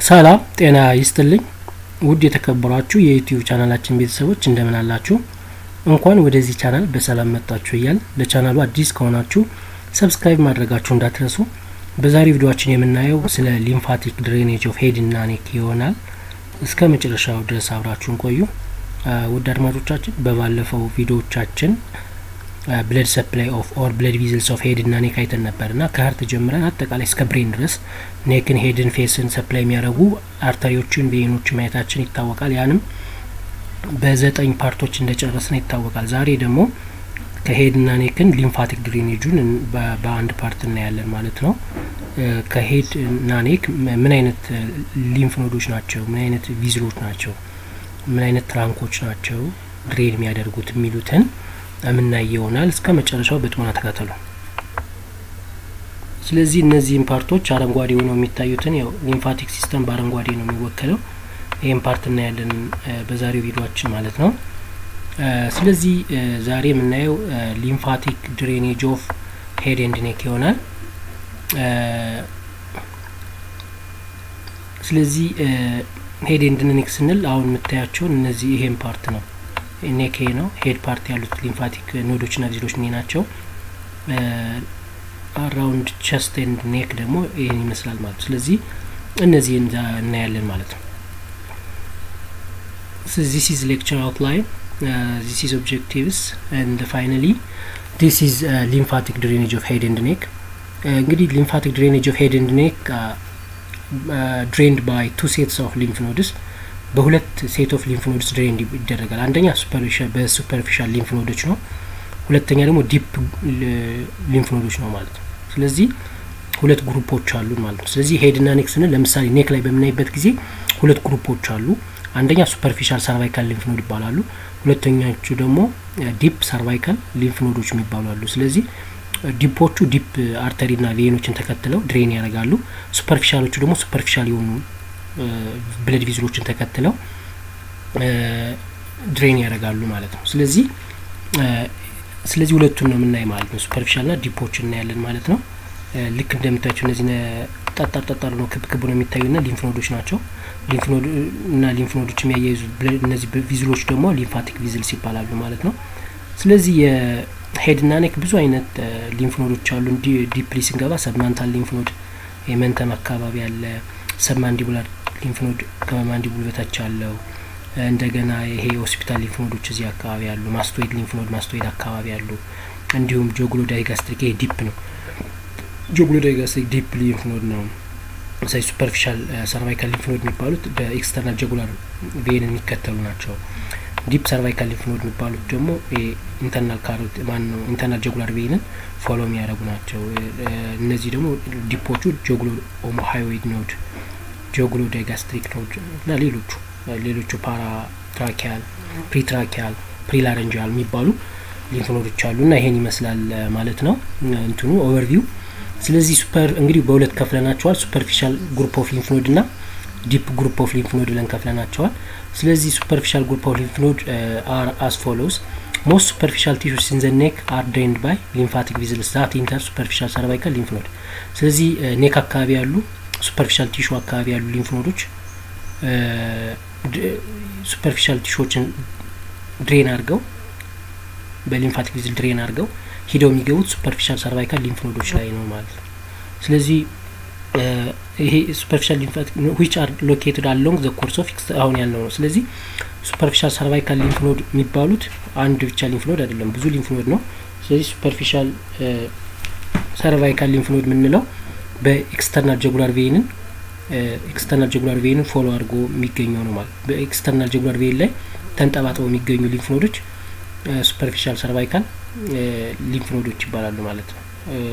ሰላም ጤና ይስጥልኝ ውድ የተከበሯችሁ የዩቲዩብ ቻናላችን ቤተሰቦች እንደምን አላችሁ? እንኳን ወደዚህ ቻናል በሰላም መጣችሁ እያል ለቻናሉ አዲስ ከሆናችሁ ሰብስክራይብ ማድረጋችሁ እንዳትረሱ። በዛሬ ቪዲዮችን የምናየው ስለ ሊምፋቲክ ድሬኔጅ ኦፍ ሄድ እና ኔክ ይሆናል። እስከ መጨረሻው ድረስ አብራችሁን ቆዩ። ውድ አድማጮቻችን በባለፈው ቪዲዮዎቻችን ብለድ ሰፕላይ ኦፍ ኦር ብለድ ቪዝልስ ኦፍ ሄድ እና ኔክ አይተን ነበር እና ከሀርት ጀምረን አጠቃላይ እስከ ብሬን ድረስ ኔክን፣ ሄድን፣ ፌስን ሰፕላይ የሚያደርጉ አርተሪዎችን፣ ቬኖች ማየታችን ይታወቃል። ያንም በዘጠኝ ፓርቶች እንደጨረስን ይታወቃል። ዛሬ ደግሞ ከሄድ እና ኔክን ሊምፋቲክ ድሬኔጁን በአንድ ፓርት እናያለን ማለት ነው። ከሄድ እና ኔክ ምን አይነት ሊምፍ ኖዶች ናቸው፣ ምን አይነት ቪዝሎች ናቸው፣ ምን አይነት ትራንኮች ናቸው ድሬን የሚያደርጉት የሚሉትን የምናይ ይሆናል። እስከ መጨረሻው በጥሞና ተከታተሉ። ስለዚህ እነዚህም ፓርቶች አረንጓዴ ሆነው የሚታዩትን ያው ሊምፋቲክ ሲስተም በአረንጓዴ ነው የሚወከለው። ይህም ፓርት እናያለን በዛሬው ቪዲዮችን ማለት ነው። ስለዚህ ዛሬ የምናየው ሊምፋቲክ ድሬኔጅ ኦፍ ሄድ ኤንድ ኔክ ይሆናል። ስለዚህ ሄድ ኤንድ ኔክ ስንል አሁን የምታያቸውን እነዚህ ይሄም ፓርት ነው ኔክ ነው። ሄድ ፓርት ያሉት ሊምፋቲክ ኖዶች ና ቪዝሎች እኔ ናቸው። አራውንድ ቸስት ኤንድ ኔክ ደግሞ ይህን ይመስላል ማለት ነው። ስለዚህ እነዚህ እናያለን ማለት ነው። ዚስ ኢዝ ሌክቸር አውትላይን ዚስ ኢዝ ኦብጀክቲቭስ ኤንድ ፋይናሊ ዲስ ኢዝ ሊምፋቲክ ድሬኔጅ ኦፍ ሄድ ኤንድ ኔክ። እንግዲህ ሊምፋቲክ ድሬኔጅ ኦፍ ሄድ ኤንድ ኔክ ድሬንድ ባይ ቱ ሴትስ ኦፍ ሊምፍ ኖድስ በሁለት ሴት ኦፍ ሊምፍ ኖድስ ድሬን ይደረጋል። አንደኛ በሱፐርፊሻል ሊምፍ ኖዶች ነው። ሁለተኛ ደግሞ ዲፕ ሊምፍ ኖዶች ነው ማለት ነው። ስለዚህ ሁለት ግሩፖች አሉ ማለት ነው። ስለዚህ ሄድ ና ኔክ ስንል ለምሳሌ ኔክ ላይ በምናይበት ጊዜ ሁለት ግሩፖች አሉ። አንደኛ ሱፐርፊሻል ሰርቫይካል ሊምፍ ኖድ ይባላሉ። ሁለተኛዎቹ ደግሞ ዲፕ ሰርቫይካል ሊምፍ ኖዶች የሚባሉ አሉ። ስለዚህ ዲፖቹ ዲፕ አርተሪ ና ቬኖችን ተከትለው ድሬን ያደርጋሉ። ሱፐርፊሻሎቹ ደግሞ ሱፐርፊሻል የሆኑ ብለድ ቪዝሎችን ተከትለው ድሬን ያደርጋሉ ማለት ነው። ስለዚህ ስለዚህ ሁለቱን ነው የምናይ ማለት ነው። ሱፐርፊሻል ና ዲፖች እናያለን ማለት ነው። ልክ እንደምታያቸው እነዚህ ጠጣር ጠጣር ነው ክብ ክብ ነው የሚታዩ ና ሊምፍ ኖዶች ናቸው። ሊምፍ ኖድ እና ሊምፍ ኖዶች የሚያያይዙ እነዚህ ቪዝሎች ደግሞ ሊምፋቲክ ቪዝልስ ይባላሉ ማለት ነው። ስለዚህ የሄድ ና ኔክ ብዙ አይነት ሊምፍ ኖዶች አሉ። ዲፕሊ ስንገባ ሰብማንታል ሊምፍ ኖድ የመንተም አካባቢ አለ። ሰብማንዲቡላር ሊምፍ ኖድ ከማንዲቡል በታች አለው። እንደገና ይሄ ሆስፒታል ሊምፍ ኖዶች እዚህ አካባቢ አሉ። ማስቶይድ ሊምፍ ኖድ ማስቶይድ አካባቢ አሉ። እንዲሁም ጆግሎ ዳይጋስትሪክ ይሄ ዲፕ ነው። ጆግሎ ዳይጋስትሪክ ዲፕ ሊምፍ ኖድ ነው። ሳይ ሱፐርፊሻል ሰርቫይካል ሊምፍ ኖድ የሚባሉት በኤክስተርናል ጀጉላር ቬን የሚከተሉ ናቸው። ዲፕ ሰርቫይካል ሊምፍ ኖድ የሚባሉት ደግሞ ኢንተርናል ካሮት ማን ነው ኢንተርናል ጀጉላር ቬንን ፎሎ የሚያደርጉ ናቸው። እነዚህ ደግሞ ዲፖቹ ጆግሎ ኦሞሃዮይድ ኖድ ጆግሎ ዳይጋስትሪክ ኖድ እና ሌሎቹ ሌሎቹ ፓራ ትራኪያል፣ ፕሪትራኪያል፣ ፕሪላረንጂያል የሚባሉ ሊምፍ ኖዶች አሉ እና ይሄን ይመስላል ማለት ነው እንትኑ ኦቨርቪው። ስለዚህ ሱፐር እንግዲህ በሁለት ከፍለናቸዋል። ሱፐርፊሻል ግሩፕ ኦፍ ሊምፍ ኖድ እና ዲፕ ግሩፕ ኦፍ ሊምፍ ኖድ ብለን ከፍለናቸዋል። ስለዚህ ሱፐርፊሻል ግሩፕ ኦፍ ሊምፍ ኖድ አር አስ ፎሎውስ ሞስት ሱፐርፊሻል ቲሹስ ኢን ዘ ኔክ አር ድሬንድ ባይ ሊምፋቲክ ቪዝልስ ዛት ኢንተር ሱፐርፊሻል ሰርቫይካል ሊምፍ ኖድ። ስለዚህ ኔክ አካባቢ ያሉ ሱፐርፊሻል ቲሹ አካባቢ ያሉ ሊምፍ ኖዶች ሱፐርፊሻል ቲሹዎችን ድሬን አድርገው በሊምፋቲክ ቪዝል ድሬን አድርገው ሂደው የሚገቡት ሱፐርፊሻል ሰርቫይካል ሊምፍ ኖዶች ላይ ነው ማለት ነው። ስለዚህ ይሄ ሱፐርፊሻል ሊምፋቲክ ዊች አር ሎኬትድ አሎንግ ዘ ኮርስ ኦፍ አሁን ያልነው ነው። ስለዚህ ሱፐርፊሻል ሰርቫይካል ሊምፍ ኖድ የሚባሉት አንድ ብቻ ሊምፍ ኖድ አይደለም፣ ብዙ ሊምፍ ኖድ ነው። ስለዚህ ሱፐርፊሻል ሰርቫይካል ሊምፍ ኖድ የምንለው በኤክስተርናል ጀጉላር ቬንን ኤክስተርናል ጀጉላር ቬንን ፎሎ አድርጎ የሚገኘው ነው ማለት በኤክስተርናል ጀጉላር ቬን ላይ ተንጠባጥበው የሚገኙ ሊምፍ ኖዶች ሱፐርፊሻል ሰርቫይካል ሊምፍ ኖዶች ይባላሉ ማለት ነው።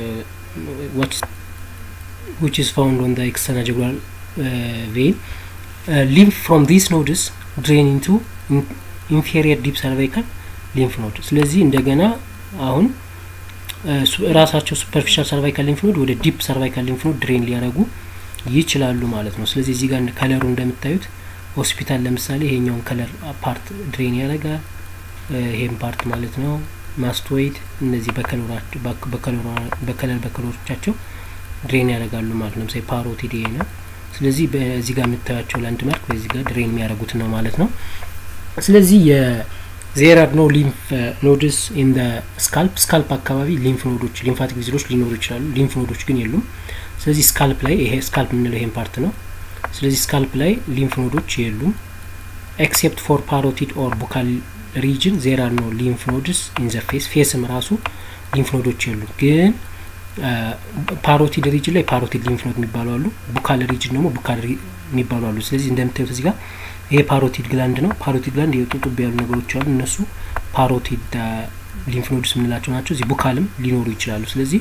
which is found on the external jugular uh, vein uh, lymph from these nodes drain into inferior deep cervical lymph node ስለዚህ እንደገና አሁን ራሳቸው ሱፐርፊሻል ሰርቫይካል ሊምፍ ኖድ ወደ ዲፕ ሰርቫይካል ሊምፍ ኖድ ድሬን ሊያደርጉ ይችላሉ ማለት ነው። ስለዚህ እዚህ ጋር ከለሩ እንደምታዩት ሆስፒታል ለምሳሌ ይሄኛውን ከለር ፓርት ድሬን ያደርጋል። ይሄን ፓርት ማለት ነው። ማስቶይድ እነዚህ በከለር በከለሮቻቸው ድሬን ያደርጋሉ ማለት ነው። ለምሳሌ ፓሮቲድ ይሄ ነው። ስለዚህ በዚህ ጋር የምታያቸው ላንድ ማርክ በዚህ ጋር ድሬን የሚያደርጉት ነው ማለት ነው። ስለዚህ የዜር አር ኖ ሊምፍ ኖድስ ኢን ደ ስካልፕ ስካልፕ አካባቢ ሊምፍ ኖዶች ሊምፋቲክ ቪዝሎች ሊኖሩ ይችላሉ። ሊምፍ ኖዶች ግን የሉም። ስለዚህ ስካልፕ ላይ ይሄ ስካልፕ የምንለው ይሄን ፓርት ነው። ስለዚህ ስካልፕ ላይ ሊምፍ ኖዶች የሉም። ኤክሴፕት ፎር ፓሮቲድ ኦር ቡካል ሪጅን ዜር አር ኖ ሊምፍ ኖድስ ኢን ዘ ፌስ ፌስም ራሱ ሊምፍ ኖዶች የሉም። ግን ፓሮቲድ ሪጅን ላይ ፓሮቲድ ሊምፍ ኖድ የሚባሉ አሉ። ቡካል ሪጅን ደግሞ ቡካል የሚባሉ አሉ። ስለዚህ እንደምታዩት እዚህ ጋር ይሄ ፓሮቲድ ግላንድ ነው። ፓሮቲድ ግላንድ የጡጡብ ያሉ ነገሮች አሉ። እነሱ ፓሮቲድ ሊምፍ ኖድስ የምንላቸው ናቸው። እዚህ ቡካልም ሊኖሩ ይችላሉ። ስለዚህ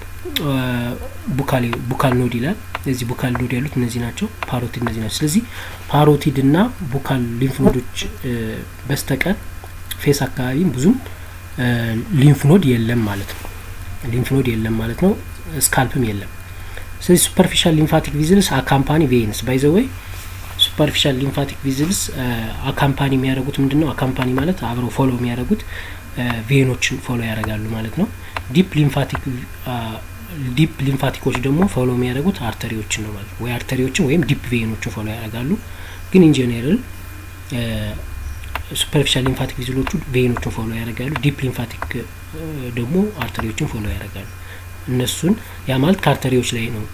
ቡካል ቡካል ኖድ ይላል። እዚህ ቡካል ኖድ ያሉት እነዚህ ናቸው። ፓሮቲድ እነዚህ ናቸው። ስለዚህ ፓሮቲድ እና ቡካል ሊምፍ ኖዶች በስተቀር ፌስ አካባቢም ብዙም ሊምፍ ኖድ የለም ማለት ነው። ሊምፍ ኖድ የለም ማለት ነው። ስካልፕም የለም። ስለዚህ ሱፐርፊሻል ሊምፋቲክ ቪዝልስ አካምፓኒ ቬይንስ ባይ ዘ ወይ ሱፐርፊሻል ሊምፋቲክ ቪዝልስ አካምፓኒ የሚያደርጉት ምንድን ነው? አካምፓኒ ማለት አብረው ፎሎ የሚያደርጉት ቬኖችን ፎሎ ያደርጋሉ ማለት ነው። ዲፕ ሊምፋቲክ ዲፕ ሊምፋቲኮች ደግሞ ፎሎ የሚያደርጉት አርተሪዎችን ነው ማለት ነው። ወይ አርተሪዎችን ወይም ዲፕ ቬኖችን ፎሎ ያደርጋሉ። ግን ኢን ጄኔራል ሱፐርፊሻል ሊምፋቲክ ቪዝሎቹ ቬኖችን ፎሎ ያደርጋሉ። ዲፕ ሊምፋቲክ ደግሞ አርተሪዎችን ፎሎ ያደርጋሉ። እነሱን ያ ማለት ከአርተሪዎች ላይ ነው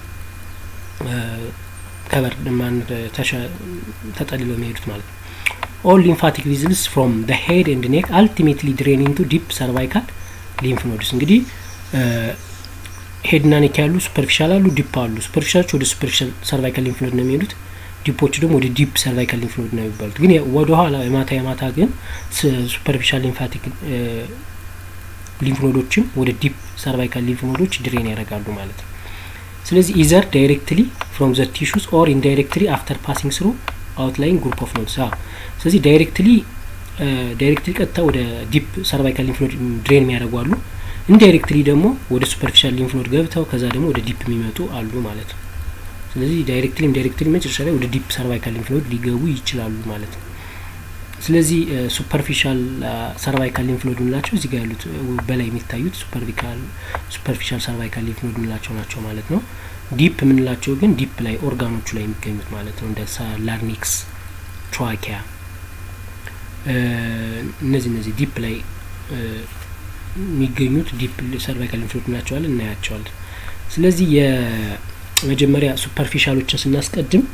ከበር ማን ተጠልለው የሚሄዱት ማለት ነው። ኦል ሊምፋቲክ ቪዝልስ ፍሮም ደ ሄድ ኤንድ ኔክ አልቲሜትሊ ድሬን ኢንቱ ዲፕ ሰርቫይካል ሊምፍ ኖድስ። እንግዲህ ሄድና ኔክ ያሉ ሱፐርፊሻል አሉ፣ ዲፕ አሉ። ሱፐርፊሻሎች ወደ ሱፐርፊሻል ሰርቫይካል ሊምፍ ኖድ ነው የሚሄዱት። ዲፖች ደግሞ ወደ ዲፕ ሰርቫይካል ሊምፍ ኖድ ነው የሚባሉት። ግን ወደ ኋላ የማታ የማታ ግን ሱፐርፊሻል ሊምፋቲክ ሊምፍ ኖዶችም ወደ ዲፕ ሰርቫይካል ሊምፍ ኖዶች ድሬን ያደርጋሉ ማለት ነው። ስለዚህ ኢዘር ዳይሬክትሊ ፍሮም ዘ ቲሹስ ኦር ኢንዳይሬክትሊ አፍተር ፓሲንግ ስሩ አውትላይን ግሩፕ ኦፍ ኖድስ። ስለዚህ ዳይሬክትሊ ዳይሬክትሊ ቀጥታ ወደ ዲፕ ሰርቫይካል ሊምፍ ኖድ ድሬን የሚያደርጉ አሉ። ኢንዳይሬክትሊ ደግሞ ወደ ሱፐርፊሻል ሊምፍ ኖድ ገብተው ከዛ ደግሞ ወደ ዲፕ የሚመጡ አሉ ማለት ነው። ስለዚህ ዳይሬክትሊ ኢንዳይሬክትሊ መጨረሻ ላይ ወደ ዲፕ ሰርቫይካል ሊምፍ ኖድ ሊገቡ ይችላሉ ማለት ነው። ስለዚህ ሱፐርፊሻል ሰርቫይካል ሊምፍ ኖድ የምንላቸው እዚህ ጋር ያሉት በላይ የሚታዩት ሱፐርፊካል ሱፐርፊሻል ሰርቫይካል ሊምፍ ኖድ የምንላቸው ናቸው ማለት ነው። ዲፕ የምንላቸው ግን ዲፕ ላይ ኦርጋኖቹ ላይ የሚገኙት ማለት ነው። እንደ ላርኒክስ፣ ትራኪያ እነዚህ እነዚህ ዲፕ ላይ የሚገኙት ዲፕ ሰርቫይካል ሊምፍ ኖድ እንላቸዋለን እናያቸዋለን። ስለዚህ የመጀመሪያ ሱፐርፊሻሎችን ስናስቀድም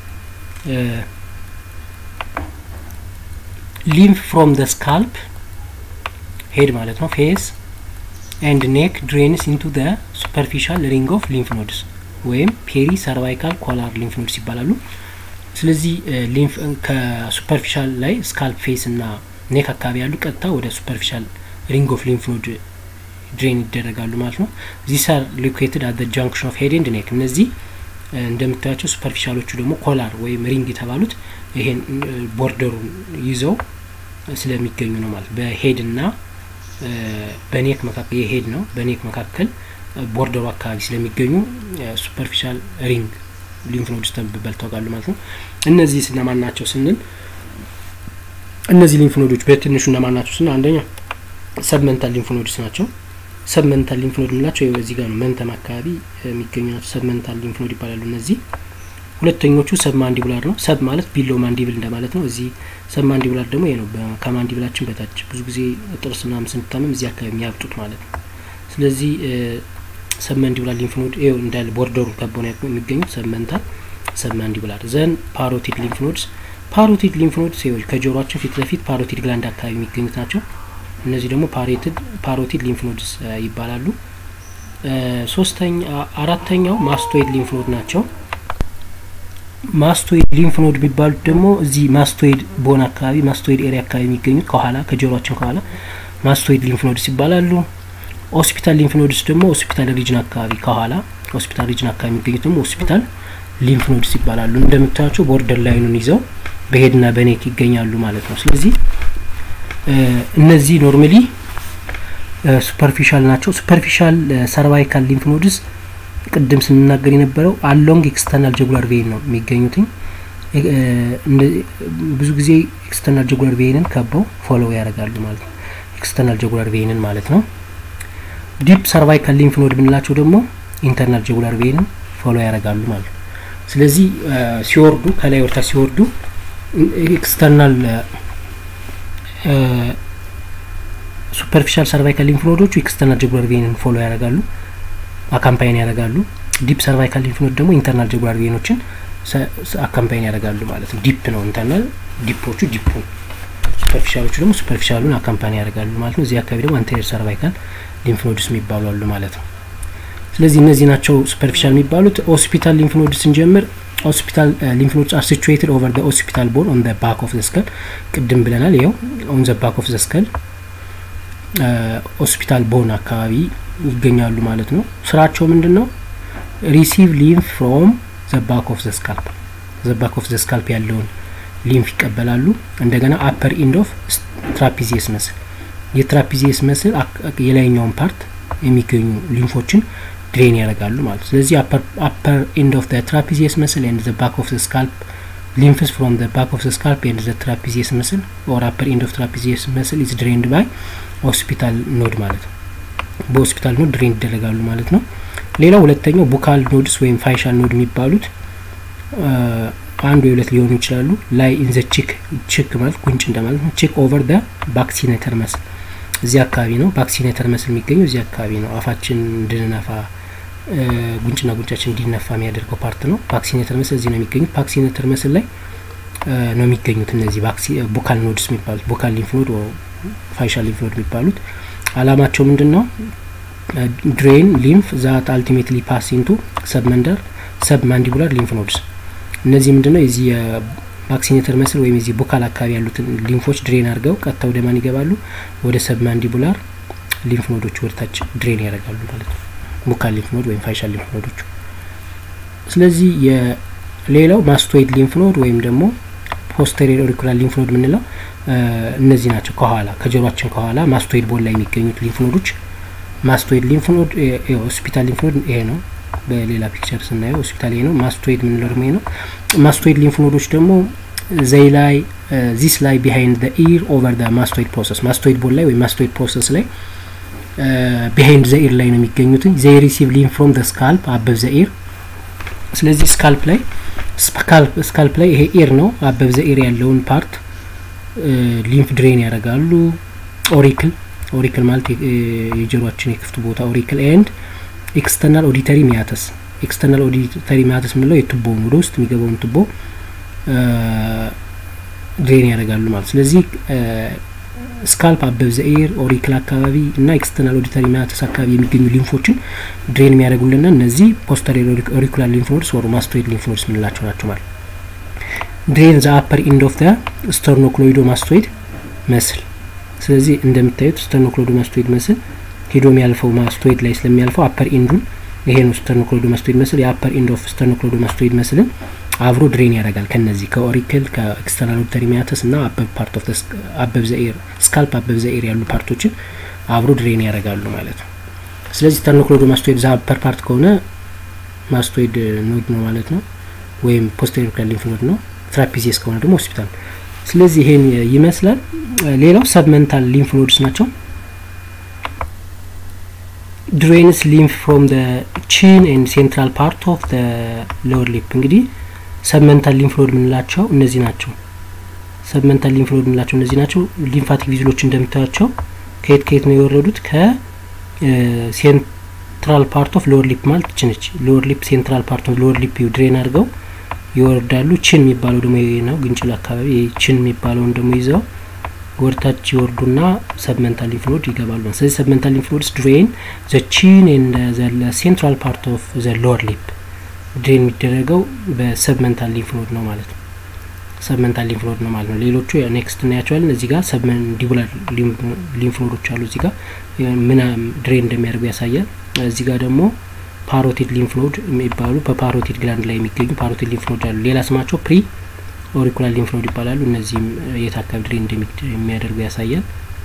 ሊምፍ ፍሮም ደ ስካልፕ ሄድ ማለት ነው ፌስ ኤንድ ኔክ ድሬንስ ኢንቱ ደ ሱፐርፊሻል ሪንግ ኦፍ ሊምፍ ኖድስ ወይም ፔሪ ሰርቫይካል ኮላር ሊምፍ ኖድስ ይባላሉ። ስለዚህ ሊምፍ ከሱፐርፊሻል ላይ ስካልፕ ፌስ እና ኔክ አካባቢ ያሉ ቀጥታ ወደ ሱፐርፊሻል ሪንግ ኦፍ ሊምፍ ኖድ ድሬን ይደረጋሉ ማለት ነው። ዚስ አር ሎኬትድ አት ጃንክሽን ኦፍ ሄድ ኤንድ ኔክ። እነዚህ እንደምታያቸው ሱፐርፊሻሎቹ ደግሞ ኮላር ወይም ሪንግ የተባሉት ይሄን ቦርደሩን ይዘው ስለሚገኙ ነው ማለት በሄድ እና በኔክ መካከል የሄድ ነው በኔክ መካከል ቦርደሩ አካባቢ ስለሚገኙ ሱፐርፊሻል ሪንግ ሊምፍ ኖድስ ተብለው ይታወቃሉ ማለት ነው። እነዚህ እነማን ናቸው ስንል እነዚህ ሊምፍ ኖዶች በትንሹ እነማን ናቸው ስንል አንደኛ ሰብመንታል ሊምፍ ኖድስ ናቸው። ሰብመንታል ሊምፍ ኖድ የምንላቸው እዚህ ጋር ነው መንተም አካባቢ የሚገኙ ናቸው። ሰብመንታል ሊምፍ ኖድ ይባላሉ እነዚህ ሁለተኞቹ ሰብ ማንዲቡላር ነው። ሰብ ማለት ቢሎ ማንዲብል እንደማለት ነው። እዚህ ሰብ ማንዲቡላር ደግሞ ይሄ ነው፣ ከማንዲብላችን በታች ብዙ ጊዜ ጥርስ ምናምን ስንታመም እዚህ አካባቢ የሚያብጡት ማለት ነው። ስለዚህ ሰብ ማንዲቡላር ሊምፍ ኖድ ይኸው እንዳለ ቦርደሩን ከበው ነው የሚገኙት። ሰብ መንታል፣ ሰብ ማንዲቡላር ዘን ፓሮቲድ ሊምፍ ኖድስ። ፓሮቲድ ሊምፍ ኖድስ ይኸው ከጆሮአችን ፊት ለፊት ፓሮቲድ ግላንድ አካባቢ የሚገኙት ናቸው። እነዚህ ደግሞ ፓሬትድ ፓሮቲድ ሊምፍ ኖድስ ይባላሉ። ሶስተኛ አራተኛው ማስቶይድ ሊምፍ ኖድ ናቸው። ማስቶይድ ሊምፍ ኖድ የሚባሉት ደግሞ እዚህ ማስቶይድ ቦን አካባቢ ማስቶይድ ኤሪያ አካባቢ የሚገኙት ከኋላ ከጆሮአችን ከኋላ ማስቶይድ ሊምፍ ኖድስ ይባላሉ። ሆስፒታል ሊምፍ ኖድስ ደግሞ ሆስፒታል ሪጅን አካባቢ ከኋላ ሆስፒታል ሪጅን አካባቢ የሚገኙት ደግሞ ሆስፒታል ሊምፍ ኖድስ ይባላሉ። እንደምታያቸው ቦርደር ላይኑን ይዘው በሄድና በኔክ ይገኛሉ ማለት ነው። ስለዚህ እነዚህ ኖርማሊ ሱፐርፊሻል ናቸው። ሱፐርፊሻል ሰርቫይካል ሊምፍ ኖድስ ቅድም ስንናገር የነበረው አሎንግ ኤክስተርናል ጀጉላር ቬይን ነው የሚገኙትኝ። ብዙ ጊዜ ኤክስተርናል ጀጉላር ቬይንን ከበው ፎሎው ያደርጋሉ ማለት ነው። ኤክስተርናል ጀጉላር ቬይንን ማለት ነው። ዲፕ ሰርቫይካል ሊምፍ ኖድ ብንላቸው ደግሞ ኢንተርናል ጀጉላር ቬይንን ፎሎ ያደርጋሉ ማለት ነው። ስለዚህ ሲወርዱ ከላይ ወርታ ሲወርዱ ኤክስተርናል ሱፐርፊሻል ሰርቫይካል ሊንፍ ኖዶቹ ኤክስተርናል ጀጉላር ቬንን ፎሎ ያደርጋሉ፣ አካምፓይን ያደርጋሉ። ዲፕ ሰርቫይካል ሊንፍ ኖድ ደግሞ ኢንተርናል ጀጉላር ቬኖችን አካምፓይን ያደርጋሉ ማለት ነው። ዲፕ ነው ኢንተርናል፣ ዲፖቹ ዲፑን፣ ሱፐርፊሻሎቹ ደግሞ ሱፐርፊሻሉን አካምፓኒ ያደርጋሉ ማለት ነው። እዚህ አካባቢ ደግሞ አንቴሪየር ሰርቫይካል ሊንፍ ኖድስ የሚባሉ አሉ ማለት ነው። ስለዚህ እነዚህ ናቸው ሱፐርፊሻል የሚባሉት። ሆስፒታል ሊንፍ ኖድ ስንጀምር ሆስፒታል ሊንፍ ኖድስ አር ሲቹዌትድ ኦቨር ዘ ሆስፒታል ቦን ኦን ዘ ባክ ኦፍ ዘ ስከል ቅድም ብለናል። ይኸው ኦን ዘ ባክ ኦፍ ዘ ስከል ሆስፒታል ቦን አካባቢ ይገኛሉ ማለት ነው። ስራቸው ምንድን ነው? ሪሲቭ ሊንፍ ፍሮም ዘ ባክ ኦፍ ዘ ስካልፕ ዘ ባክ ኦፍ ዘ ስካልፕ ያለውን ሊንፍ ይቀበላሉ። እንደገና አፐር ኢንድ ኦፍ ትራፒዚየስ መስል የትራፒዚየስ መስል የላይኛውን ፓርት የሚገኙ ሊንፎችን ድሬን ያደርጋሉ ማለት ነው። ስለዚህ አፐር ኢንድ ኦፍ ትራፒዚየስ መስል ኤንድ ዘ ባክ ኦፍ ዘ ስካልፕ ሊንፍስ ፍሮም ዘ ባክ ኦፍ ዘ ስካልፕ ኤንድ ዘ ትራፒዚየስ መስል ኦር አፐር ኢንድ ኦፍ ትራፒዚየስ መስል ኢዝ ድሬንድ ባይ ሆስፒታል ኖድ ማለት ነው። በሆስፒታል ኖድ ድሬን ይደረጋሉ ማለት ነው። ሌላው ሁለተኛው ቡካል ኖድስ ወይም ፋይሻል ኖድ የሚባሉት አንድ ወይ ሁለት ሊሆኑ ይችላሉ። ላይ ኢን ዘ ቺክ ቺክ ማለት ጉንጭ እንደማለት ነው። ቺክ ኦቨር ደ ባክሲኔተር መስል እዚህ አካባቢ ነው። ባክሲኔተር መስል የሚገኘው እዚህ አካባቢ ነው። አፋችን እንድንነፋ ጉንጭና ጉንጫችን እንዲነፋ የሚያደርገው ፓርት ነው። ቫክሲኔተር መስል እዚህ ነው የሚገኙት። ቫክሲኔተር መስል ላይ ነው የሚገኙት እነዚህ ቡካል ኖድስ የሚባሉት ቡካል ሊንፍ ኖድ ፋይሻል ሊንፍ ኖድ የሚባሉት አላማቸው ምንድን ነው? ድሬን ሊንፍ ዛት አልቲሜትሊ ፓስ ኢንቱ ሰብመንደር ሰብ ማንዲቡላር ሊንፍ ኖድስ እነዚህ ምንድን ነው የዚህ የቫክሲኔተር መስል ወይም የዚህ ቡካል አካባቢ ያሉትን ሊንፎች ድሬን አድርገው ቀጥታ ወደ ማን ይገባሉ? ወደ ሰብ ማንዲቡላር ሊንፍ ኖዶች ወደታች ድሬን ያደርጋሉ ማለት ነው። ቡካል ሊንፍ ኖድ ወይም ፋይሻል ሊንፍ ኖዶቹ። ስለዚህ የሌላው ማስቶይድ ሊንፍ ኖድ ወይም ደግሞ ፖስተሪየር ኦሪኩላር ሊንፍ ኖድ የምንለው እነዚህ ናቸው። ከኋላ ከጆሮአችን ከኋላ ማስቶይድ ቦል ላይ የሚገኙት ሊንፍ ኖዶች ማስቶይድ ሊንፍ ኖድ ሆስፒታል ሊንፍ ኖድ ይሄ ነው። በሌላ ፒክቸር ስናየው ሆስፒታል ይሄ ነው። ማስቶይድ የምንለው ደግሞ ይሄ ነው። ማስቶይድ ሊንፍ ኖዶች ደግሞ ዘይ ላይ ዚስ ላይ ቢሃይንድ ዘ ኢር ኦቨር ዘ ማስቶይድ ፕሮሰስ ማስቶይድ ቦል ላይ ወይም ማስቶይድ ፕሮሰስ ላይ ቢሃይንድ ዘ ኢር ላይ ነው የሚገኙትን ዘይ ሪሲቭ ሊንፍ ፍሮም ዘ ስካልፕ አበብ ዘ ኢር። ስለዚህ ስካልፕ ላይ ስካልፕ ላይ ይሄ ኢር ነው አበብ ዘ ኢር ያለውን ፓርት ሊንፍ ድሬን ያደርጋሉ። ኦሪክል ኦሪክል ማለት የጆሮአችን የክፍቱ ቦታ ኦሪክል ኤንድ ኤክስተርናል ኦዲተሪ ሚያተስ ኤክስተርናል ኦዲተሪ ሚያተስ የምንለው የቱቦውን ወደ ውስጥ የሚገባውን ቱቦ ድሬን ያደርጋሉ ማለት ስለዚህ ስካልፕ አበብ ዘኤር ኦሪክል አካባቢ እና ኤክስተርናል ኦዲተሪ ሚያተስ አካባቢ የሚገኙ ሊንፎችን ድሬን የሚያደርጉልና እነዚህ ፖስተሪየር ኦሪኩላር ሊንፍ ኖድስ ወሩ ማስቶይድ ሊንፍ ኖድስ የምንላቸው ናቸው ማለት ድሬን ዘ አፐር ኢንድ ኦፍ ዘ ስተርኖክሎይዶ ማስቶይድ መስል ስለዚህ እንደምታዩት ስተርኖክሎይዶ ማስቶይድ መስል ሄዶ የሚያልፈው ማስቶይድ ላይ ስለሚያልፈው አፐር ኢንዱን ይሄ ነው ስተርኖክሎይዶ ማስቶይድ መስል የአፐር ኢንድ ኦፍ ስተርኖክሎይዶ ማስቶይድ መስልን አብሮ ድሬን ያደርጋል ከነዚህ ከኦሪክል ከኤክስተርናል ኦዲተሪ ሚያተስ እና አበብ ፓርት ኦፍ አበብ ዘኤር ስካልፕ አበብ ዘኤር ያሉ ፓርቶችን አብሮ ድሬን ያደርጋሉ ማለት ነው። ስለዚህ ስተርኖክሎይዶ ማስቶይድ ዛ አፐር ፓርት ከሆነ ማስቶይድ ኖድ ነው ማለት ነው፣ ወይም ፖስቴሪየር ሊንፍ ኖድ ነው። ትራፒዚየስ ከሆነ ደግሞ ሆስፒታል። ስለዚህ ይሄን ይመስላል። ሌላው ሰብመንታል ሊንፍ ኖድስ ናቸው። ድሬንስ ሊንፍ ፍሮም ደ ቺን ኤንድ ሴንትራል ፓርት ኦፍ ደ ሎወር ሊፕ እንግዲህ ሰብመንታል ሊንፍ ኖድ የምንላቸው እነዚህ ናቸው። ሰብመንታል ሊንፍ ኖድ የምንላቸው እነዚህ ናቸው። ሊምፋቲክ ቪዝሎች እንደምታያቸው ከየት ከየት ነው የወረዱት? ከሴንትራል ፓርት ኦፍ ሎወር ሊፕ ማለት ችነች ሎወር ሊፕ ሴንትራል ፓርት ኦፍ ሎወር ሊፕ ድሬን አድርገው ይወርዳሉ። ችን የሚባለው ደግሞ ይሄ ነው፣ ግንጭል አካባቢ ችን የሚባለውን ደግሞ ይዘው ወርታች ይወርዱና ሰብመንታል ሊንፍ ኖድ ይገባሉ። ስለዚህ ሰብመንታል ሊንፍ ኖድስ ድሬን ዘ ቺን ኤንድ ዘ ሴንትራል ፓርት ኦፍ ዘ ሎወር ሊፕ ድሬን የሚደረገው በሰብመንታል ሊንፍ ኖድ ነው ማለት ነው። ሰብመንታል ሊንፍ ኖድ ነው ማለት ነው። ሌሎቹ ኔክስት እናያቸዋለን። እዚህ ጋር ሰብመንዲቡላር ሊንፍ ኖዶች አሉ። እዚህ ጋር ምን ድሬን እንደሚያደርጉ ያሳያል። እዚህ ጋር ደግሞ ፓሮቲድ ሊንፍ ኖድ የሚባሉ በፓሮቲድ ግላንድ ላይ የሚገኙ ፓሮቲድ ሊንፍ ኖድ አሉ። ሌላ ስማቸው ፕሪ ኦሪኩላር ሊንፍ ኖድ ይባላሉ። እነዚህም የት አካባቢ ድሬን እንደሚያደርጉ ያሳያል።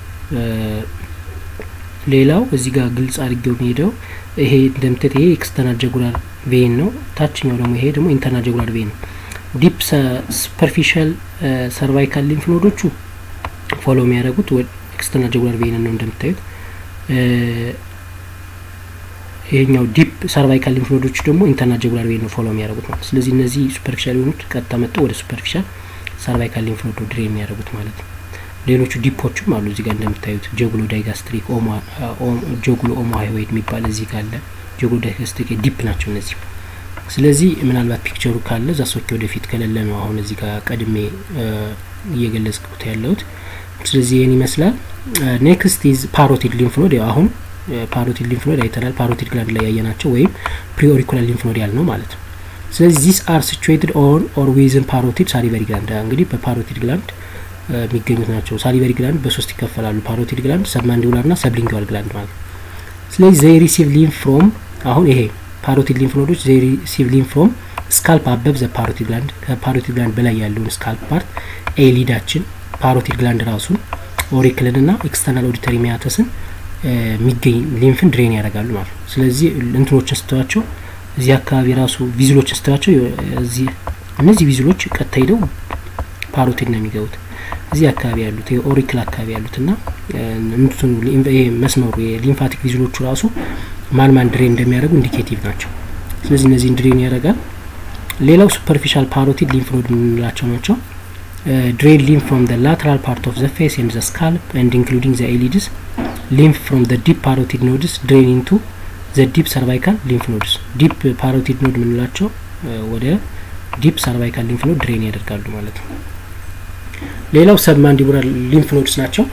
ሌላው እዚህ ጋር ግልጽ አድርጌው የሚሄደው ይሄ እንደምታዩት ይሄ ኤክስተርናል ጀጉላር ቬን ነው። ታችኛው ደግሞ ይሄ ደግሞ ኢንተርናል ጀጉላር ቬን ነው። ዲፕ ሱፐርፊሻል ሰርቫይካል ሊንፍ ኖዶቹ ፎሎ የሚያደርጉት ኤክስተርናል ጀጉላር ቬን ነው እንደምታዩት። ይሄኛው ዲፕ ሰርቫይካል ሊምፍ ኖዶች ደግሞ ኢንተርናል ጀጉላር ቬን ነው ፎሎ የሚያደርጉት ማለት ስለዚህ እነዚህ ሱፐርፊሻል የሆኑት ቀጥታ መጥተው ወደ ሱፐርፊሻል ሰርቫይካል ሊምፍ ኖዶ ድሬ የሚያደርጉት ማለት ነው። ሌሎቹ ዲፖችም አሉ እዚህ ጋር እንደምታዩት ጀጉሎ ዳይጋስትሪክ ጀጉሎ ኦሞ ሃይዌድ የሚባል እዚህ ጋር አለ። ጀጉሎ ዳይጋስትሪክ ዲፕ ናቸው እነዚህ። ስለዚህ ምናልባት ፒክቸሩ ካለ እዛ ሶኬ ወደፊት ከሌለ ነው አሁን እዚህ ጋር ቀድሜ እየገለጽኩት ያለሁት። ስለዚህ ይህን ይመስላል። ኔክስት ኢዝ ፓሮቲድ ሊምፍ ኖድ አሁን ፓሮቲድ ሊምፍ ኖድ አይተናል። ፓሮቲድ ግላንድ ላይ ያየናቸው ወይም ፕሪኦሪኩላር ሊምፍ ኖድ ያልነው ማለት ነው። ስለዚህ ዚስ አር ሲቹዌትድ ኦን ኦር ዊዝን ፓሮቲድ ሳሊቨሪ ግላንድ እንግዲህ በፓሮቲድ ግላንድ የሚገኙት ናቸው። ሳሊቨሪ ግላንድ በሶስት ይከፈላሉ። ፓሮቲድ ግላንድ፣ ሰብማንዲቡላር ና ሰብሊንጓል ግላንድ ማለት ነው። ስለዚህ ዘይ ሪሲቭ ሊምፍ ፍሮም አሁን ይሄ ፓሮቲድ ሊምፍ ኖዶች ዘይ ሪሲቭ ሊምፍ ፍሮም ስካልፕ አበብ ዘ ፓሮቲድ ግላንድ ከፓሮቲድ ግላንድ በላይ ያለውን ስካልፕ ፓርት ኤሊዳችን ፓሮቲድ ግላንድ ራሱን ኦሪክልን ና ኤክስተርናል ኦዲተሪ ሚያተስን የሚገኝ ሊምፍን ድሬን ያደርጋሉ ማለት ነው። ስለዚህ እንትኖችን ስተዋቸው እዚህ አካባቢ ራሱ ቪዝሎችን ስተዋቸው እዚህ እነዚህ ቪዝሎች ቀጥታ ሄደው ፓሮቲድ ነው የሚገቡት። እዚህ አካባቢ ያሉት የኦሪክል አካባቢ ያሉት ና እንትኑ ይሄ መስመሩ የሊምፋቲክ ቪዝሎቹ ራሱ ማን ማን ድሬን እንደሚያደርጉ ኢንዲኬቲቭ ናቸው። ስለዚህ እነዚህን ድሬን ያደርጋል። ሌላው ሱፐርፊሻል ፓሮቲድ ሊምፍ ኖድ የምንላቸው ናቸው። ድሬን ሊምፍ ፍሮም ዘ ላተራል ፓርት ኦፍ ዘ ፌስ ኤንድ ዘ ስካልፕ ኤንድ ኢንክሉዲንግ ዘ ኤሊድስ ሊምፍ ፍሮም ዘ ዲፕ ፓሮቲድ ኖድስ ድሬን ኢንቱ ዘ ዲፕ ሰርቫይካል ሊምፍ ኖድስ ዲፕ ፓሮቲድ ኖድ የምንላቸው ወደ ዲፕ ሰርቫይካል ሊምፍ ኖድ ድሬን ያደርጋሉ ማለት ነው። ሌላው ሰብማንዲቡላር ሊምፍ ኖድስ ናቸው።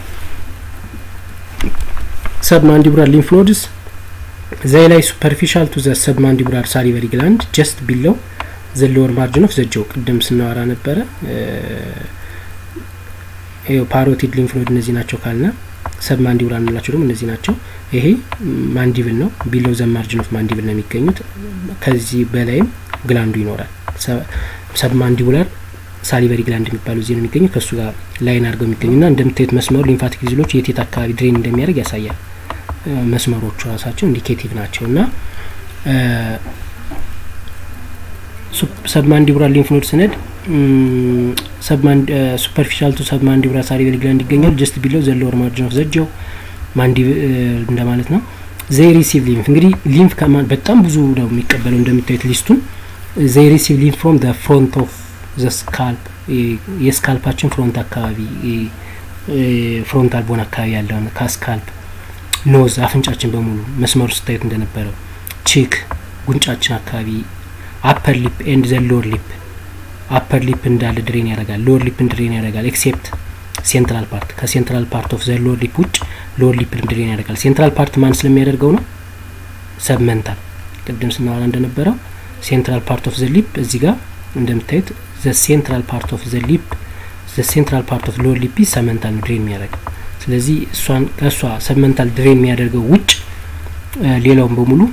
ሰብማንዲቡላር ሊምፍ ኖድስ ዘይ ላይ ሱፐርፊሻል ቱ ዘ ሰብማንዲቡላር ሳሊቨሪ ግላንድ ጀስት ቢለው ዘ ሎወር ማርጅን ኦፍ ዘጀው ቅድም ስናወራ ነበረ። ፓሮቲድ ሊምፍ ኖድ እነዚህ ናቸው ካልነ ሰብማንዲቡላር እንላቸው ደግሞ እነዚህ ናቸው። ይሄ ማንዲብል ነው። ቢለው ዘ ማርጅን ኦፍ ማንዲብል ነው የሚገኙት። ከዚህ በላይም ግላንዱ ይኖራል። ሰብማንዲቡላር ሳሊቨሪ ግላንድ የሚባለው እዚህ ነው የሚገኘው። ከእሱ ጋር ላይን አድርገው የሚገኙ ና እንደምታዩት መስመሩ ሊምፋቲክ ቪዝሎች የቴት አካባቢ ድሬን እንደሚያደርግ ያሳያል። መስመሮቹ ራሳቸው ኢንዲኬቲቭ ናቸው እና ሰብማንዲቡላር ሊምፍ ኖድ ስነድ ሱፐርፊሻል ቱ ሰብማንዲቡላር ሳሊቨሪ ግላንድ ይገኛል። ጀስት ቢለው ዘ ሎወር ማርጅን ኦፍ ዘጀው ማንዲብ እንደማለት ነው። ዘይ ሪሲቭ ሊምፍ እንግዲህ ሊምፍ ከማን በጣም ብዙ ነው የሚቀበለው እንደምታዩት ሊስቱን ዘይ ሪሲቭ ሊምፍ ፍሮም ዘ ፍሮንት ኦፍ ዘ ስካልፕ የስካልፓችን ፍሮንት አካባቢ ፍሮንታል ቦን አካባቢ ያለውን ከስካልፕ ኖዝ አፍንጫችን በሙሉ መስመሩ ስታዩት እንደነበረው ቺክ ጉንጫችን አካባቢ አፐር ሊፕ ኤንድ ዘ ሎወር ሊፕ አፐር ሊፕ እንዳለ ድሬን ያደርጋል። ሎወር ሊፕን ድሬን ያደርጋል። ኤክሴፕት ሴንትራል ፓርት ከሴንትራል ፓርት ኦፍ ዘ ሎወር ሊፕ ውጭ ሎወር ሊፕን ድሬን ያደርጋል። ሴንትራል ፓርት ማን ስለሚያደርገው ነው? ሰብመንታል ቅድም ስናወራ እንደነበረው ሴንትራል ፓርት ኦፍ ዘ ሊፕ እዚህ ጋር እንደምታዩት ዘ ሴንትራል ፓርት ኦፍ ዘ ሊፕ ዘ ሴንትራል ፓርት ኦፍ ሎወር ሊፕ ሰብመንታል ነው ድሬን የሚያደርገው። ስለዚህ እሷን ከእሷ ሰብመንታል ድሬን የሚያደርገው ውጭ ሌላውን በሙሉ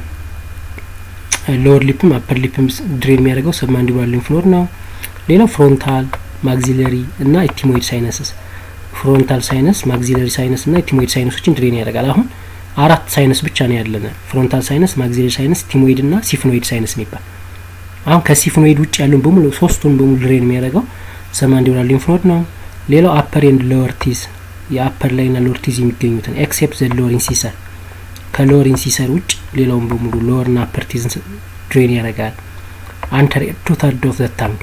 ሎወር ሊፕም አፐር ሊፕም ድሬን የሚያደርገው ሰብማንዲቡላር ሊምፍ ኖድ ነው። ሌላው ፍሮንታል ማግዚለሪ እና ኢቲሞይድ ሳይነስስ ፍሮንታል ሳይነስ ማግዚለሪ ሳይነስ እና ኢቲሞይድ ሳይነሶችን ድሬን ያደርጋል። አሁን አራት ሳይነስ ብቻ ነው ያለን፣ ፍሮንታል ሳይነስ፣ ማግዚለሪ ሳይነስ፣ ኢቲሞይድ እና ሲፍኖይድ ሳይነስ የሚባል አሁን ከሲፍኖይድ ውጭ ያለውን በሙሉ ሶስቱን በሙሉ ድሬን የሚያደርገው ሰብማንዲቡላር ሊምፍ ኖድ ነው። ሌላው አፐር ኤንድ ሎወር ቲዝ የአፐር ላይ ና ሎወር ቲዝ የሚገኙትን ኤክሴፕት ዘ ሎወር ኢንሲሰር ከሎወር ኢንሲሰር ውጭ ሌላውን በሙሉ ሎወር ና አፐር ቲዝን ድሬን ያደርጋል። አንተሪየር ቱ ተርድ ኦፍ ዘ ታንግ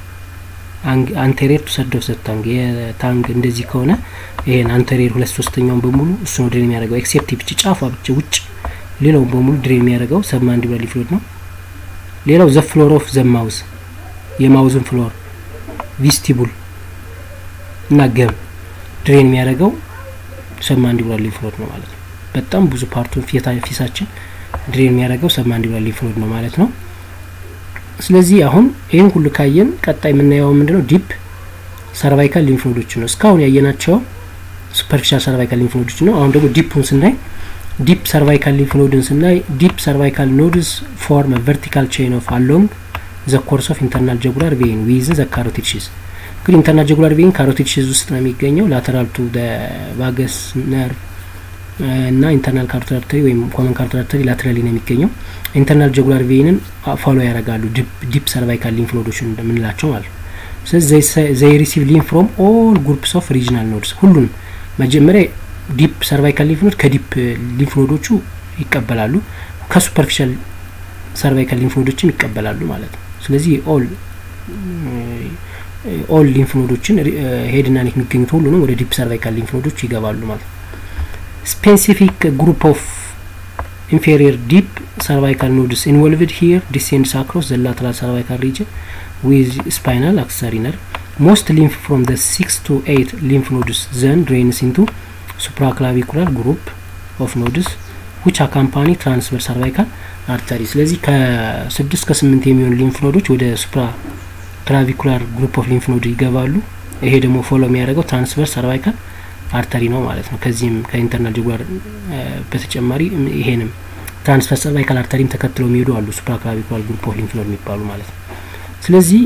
አንቴሪየር ቱ ሰርድ ኦፍ ዘ ታንግ የታንግ እንደዚህ ከሆነ ይሄን አንቴሪየር ሁለት ሶስተኛውን በሙሉ እሱ ነው ድሬን የሚያደርገው ኤክሴፕት ብቻ ጫፏ ብቻ ውጭ ሌላውን በሙሉ ድሬን የሚያደርገው ሰብማንዲቡላር ሊምፍ ኖድ ነው። ሌላው ዘ ፍሎር ኦፍ ዘ ማውዝ የማውዝን ፍሎር ቪስቲቡል እና ገም ድሬን የሚያደርገው ሰብማንዲቡላር ሊምፍ ኖድ ነው ማለት ነው። በጣም ብዙ ፓርቱን ፊሳችን ድሬን የሚያደርገው ሰብማንዲቡላር ሊምፍ ኖድ ነው ማለት ነው። ስለዚህ አሁን ይህን ሁሉ ካየን ቀጣይ የምናየው ምንድነው? ዲፕ ሰርቫይካል ሊምፍ ኖዶች ነው። እስካሁን ያየናቸው ሱፐርፊሻል ሰርቫይካል ሊምፍ ኖዶች ነው። አሁን ደግሞ ዲፑን ስናይ ዲፕ ሰርቫይካል ሊምፍ ኖድን ስናይ ዲፕ ሰርቫይካል ኖድስ ፎርም ቨርቲካል ቼን ኦፍ አሎንግ ዘ ኮርስ ኦፍ ኢንተርናል ጀጉላር ቬን ዊዝ ዘ ካሮቲድ ሺዝ እንግዲህ ኢንተርናል ጀጉላር ቬን ካሮቲድ ሺዝ ውስጥ ነው የሚገኘው ላተራል ቱ ቫገስ ነርቭ እና ኢንተርናል ካሮቲድ አርተሪ ወይም ኮመን ካሮቲድ አርተሪ ላተራሊ ነው የሚገኘው። ኢንተርናል ጀጉላር ቬንን ፎሎ ያደርጋሉ ዲፕ ሰርቫይካል ሊምፍ ኖዶች እንደምንላቸው ማለት ነው። ስለዚህ ዘይ ሪሲቭ ሊምፍ ፍሮም ኦል ግሩፕስ ኦፍ ሪጂናል ኖድስ ሁሉንም መጀመሪያ ዲፕ ሰርቫይካል ሊምፍ ኖድ ከዲፕ ሊምፍ ኖዶቹ ይቀበላሉ። ከሱፐርፊሻል ሰርቫይካል ሊንፍ ኖዶችም ይቀበላሉ ማለት ነው። ስለዚህ ኦል ኦል ሊንፍ ኖዶችን ሄድና ኔክ የሚገኙት ሁሉንም ወደ ዲፕ ሰርቫይካል ሊንፍ ኖዶች ይገባሉ ማለት ነው። ስፔሲፊክ ግሩፕ ኦፍ ኢንፌሪየር ዲፕ ሰርቫይካል ኖድስ ኢንቮልቭድ ሂር ዲሴንድስ አክሮስ ዘ ላተራል ሰርቫይካል ሪጅን ዊዝ ስፓይናል አክሰሰሪ ነርቭ ሞስት ሊንፍ ፍሮም ዘ ሲክስ ቱ ኤይት ሊንፍ ኖድስ ዘን ድሬንስ ኢንቱ ሱፕራክላቪኩላር ግሩፕ ኦፍ ኖድስ ዊች አካምፓኒ ትራንስቨር ሰርቫይካል አርተሪ። ስለዚህ ከስድስት ከስምንት የሚሆኑ ሊንፍ ኖዶች ወደ ሱፕራ ክላቪኩላር ግሩፕ ኦፍ ሊንፍ ኖድ ይገባሉ። ይሄ ደግሞ ፎሎ የሚያደርገው ትራንስቨር ሰርቫይካል አርተሪ ነው ማለት ነው። ከዚህም ከኢንተርናል ጁጉላር በተጨማሪ ይሄንም ትራንስቨር ሰርቫይካል አርተሪም ተከትለው የሚሄዱ አሉ ሱፕራ ክላቪኩላር ግሩፕ ኦፍ ሊንፍ ኖድ የሚባሉ ማለት ነው። ስለዚህ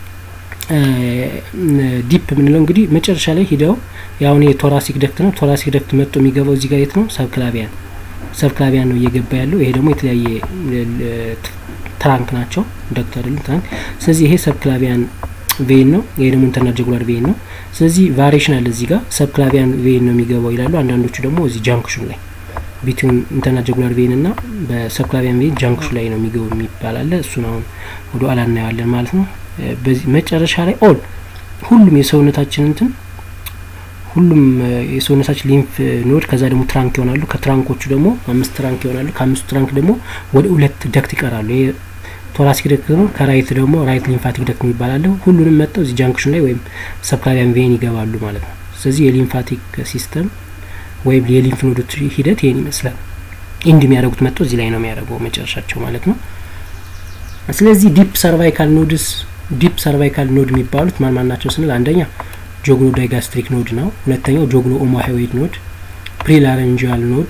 ዲፕ የምንለው እንግዲህ መጨረሻ ላይ ሂደው ያሁን የቶራሲክ ደክት ነው። ቶራሲክ ደክት መጥቶ የሚገባው እዚህ ጋር የት ነው? ሰብክላቪያን ሰብክላቪያን ነው እየገባ ያለው። ይሄ ደግሞ የተለያየ ትራንክ ናቸው ደክት አይደለም ትራንክ። ስለዚህ ይሄ ሰብክላቪያን ቬን ነው። ይሄ ደግሞ ኢንተርናል ጀጉላር ቬን ነው። ስለዚህ ቫሪዬሽን አለ እዚህ ጋር ሰብክላቪያን ቬን ነው የሚገባው ይላሉ። አንዳንዶቹ ደግሞ እዚህ ጃንክሽን ላይ ቢትዊን ኢንተርናል ጀጉላር ቬን እና በሰብክላቪያን ቬን ጃንክሽን ላይ ነው የሚገቡ የሚባል አለ። እሱን አሁን ወደ ኋላ እናየዋለን ማለት ነው። በዚህ መጨረሻ ላይ ኦል ሁሉም የሰውነታችን እንትን ሁሉም የሰውነታችን ሊንፍ ኖድ ከዛ ደግሞ ትራንክ ይሆናሉ። ከትራንኮቹ ደግሞ አምስት ትራንክ ይሆናሉ። ከአምስቱ ትራንክ ደግሞ ወደ ሁለት ደክት ይቀራሉ። ይሄ ቶራሲክ ደክት ነው። ከራይት ደግሞ ራይት ሊምፋቲክ ደክት የሚባላለ ሁሉንም መጥተው እዚህ ጃንክሽን ላይ ወይም ሰብክላቪያን ቬን ይገባሉ ማለት ነው። ስለዚህ የሊምፋቲክ ሲስተም ወይም የሊንፍ ኖዶች ሂደት ይህን ይመስላል። ኢንድ የሚያደርጉት መጥተው እዚህ ላይ ነው የሚያደርገው መጨረሻቸው ማለት ነው። ስለዚህ ዲፕ ሰርቫይካል ኖድስ ዲፕ ሰርቫይካል ኖድ የሚባሉት ማን ማን ናቸው ስንል አንደኛ ጆግሎ ዳይጋስትሪክ ኖድ ነው። ሁለተኛው ጆግሎ ኦሞሃይዌድ ኖድ፣ ፕሪላረንጂያል ኖድ፣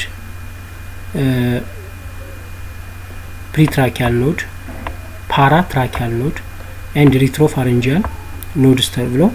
ፕሪትራኪያል ኖድ፣ ፓራ ትራኪያል ኖድ ኤንድ ሪትሮፋረንጂያል ኖድስ ተብለው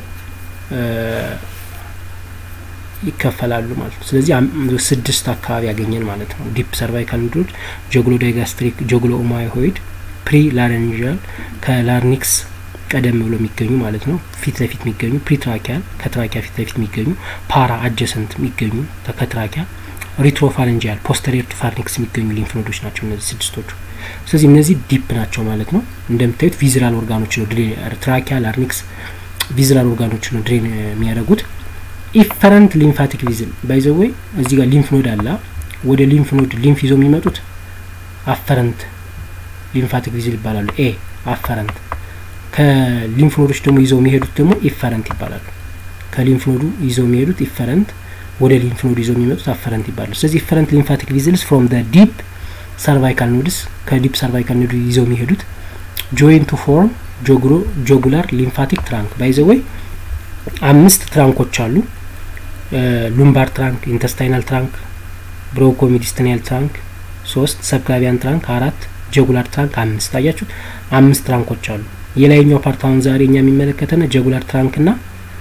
ይከፈላሉ ማለት ነው። ስለዚህ ስድስት አካባቢ ያገኘን ማለት ነው። ዲፕ ሰርቫይካል ኖዶች ጆግሎ ዳይጋስትሪክ፣ ጆግሎ ኦሞሃይዌድ፣ ፕሪ ላረንጂያል ከላርኒክስ ቀደም ብሎ የሚገኙ ማለት ነው። ፊት ለፊት የሚገኙ ፕሪትራኪያል ከትራኪያ ፊት ለፊት የሚገኙ ፓራ አጀሰንት የሚገኙ ከትራኪያ ሪትሮፋረንጂያል ፖስተሪየር ቱ ፋርኒክስ የሚገኙ ሊንፍ ኖዶች ናቸው እነዚህ ስድስቶቹ። ስለዚህ እነዚህ ዲፕ ናቸው ማለት ነው። እንደምታዩት ቪዝራል ኦርጋኖች ነው ድሬን ትራኪያ፣ ላርኒክስ ቪዝራል ኦርጋኖች ነው ድሬን የሚያደርጉት። ኢፈረንት ሊምፋቲክ ቪዝል ባይዘወይ እዚህ ጋር ሊንፍ ኖድ አለ። ወደ ሊንፍ ኖድ ሊንፍ ይዘው የሚመጡት አፈረንት ሊምፋቲክ ቪዝል ይባላሉ። ኤ አፈረንት ከሊንፍ ኖዶች ደግሞ ይዘው የሚሄዱት ደግሞ ኢፈረንት ይባላሉ። ከሊንፍ ኖዱ ይዘው የሚሄዱት ኢፈረንት፣ ወደ ሊንፍ ኖዱ ይዘው የሚመጡት አፈረንት ይባላሉ። ስለዚህ ኢፈረንት ሊምፋቲክ ቪዝልስ ፍሮም ደ ዲፕ ሰርቫይካል ኖድስ ከዲፕ ሰርቫይካል ኖዱ ይዘው የሚሄዱት ጆይን ቱ ፎርም ጆግሎ ጆጉላር ሊምፋቲክ ትራንክ ባይዘወይ አምስት ትራንኮች አሉ። ሉምባር ትራንክ፣ ኢንተስታይናል ትራንክ፣ ብሮኮ ሚዲስትኒያል ትራንክ ሶስት፣ ሰብክላቪያን ትራንክ አራት፣ ጀጉላር ትራንክ አምስት። አያችሁት? አምስት ትራንኮች አሉ። የላይኛው ፓርት አሁን ዛሬ እኛ የሚመለከተን ጀጉላር ትራንክ ና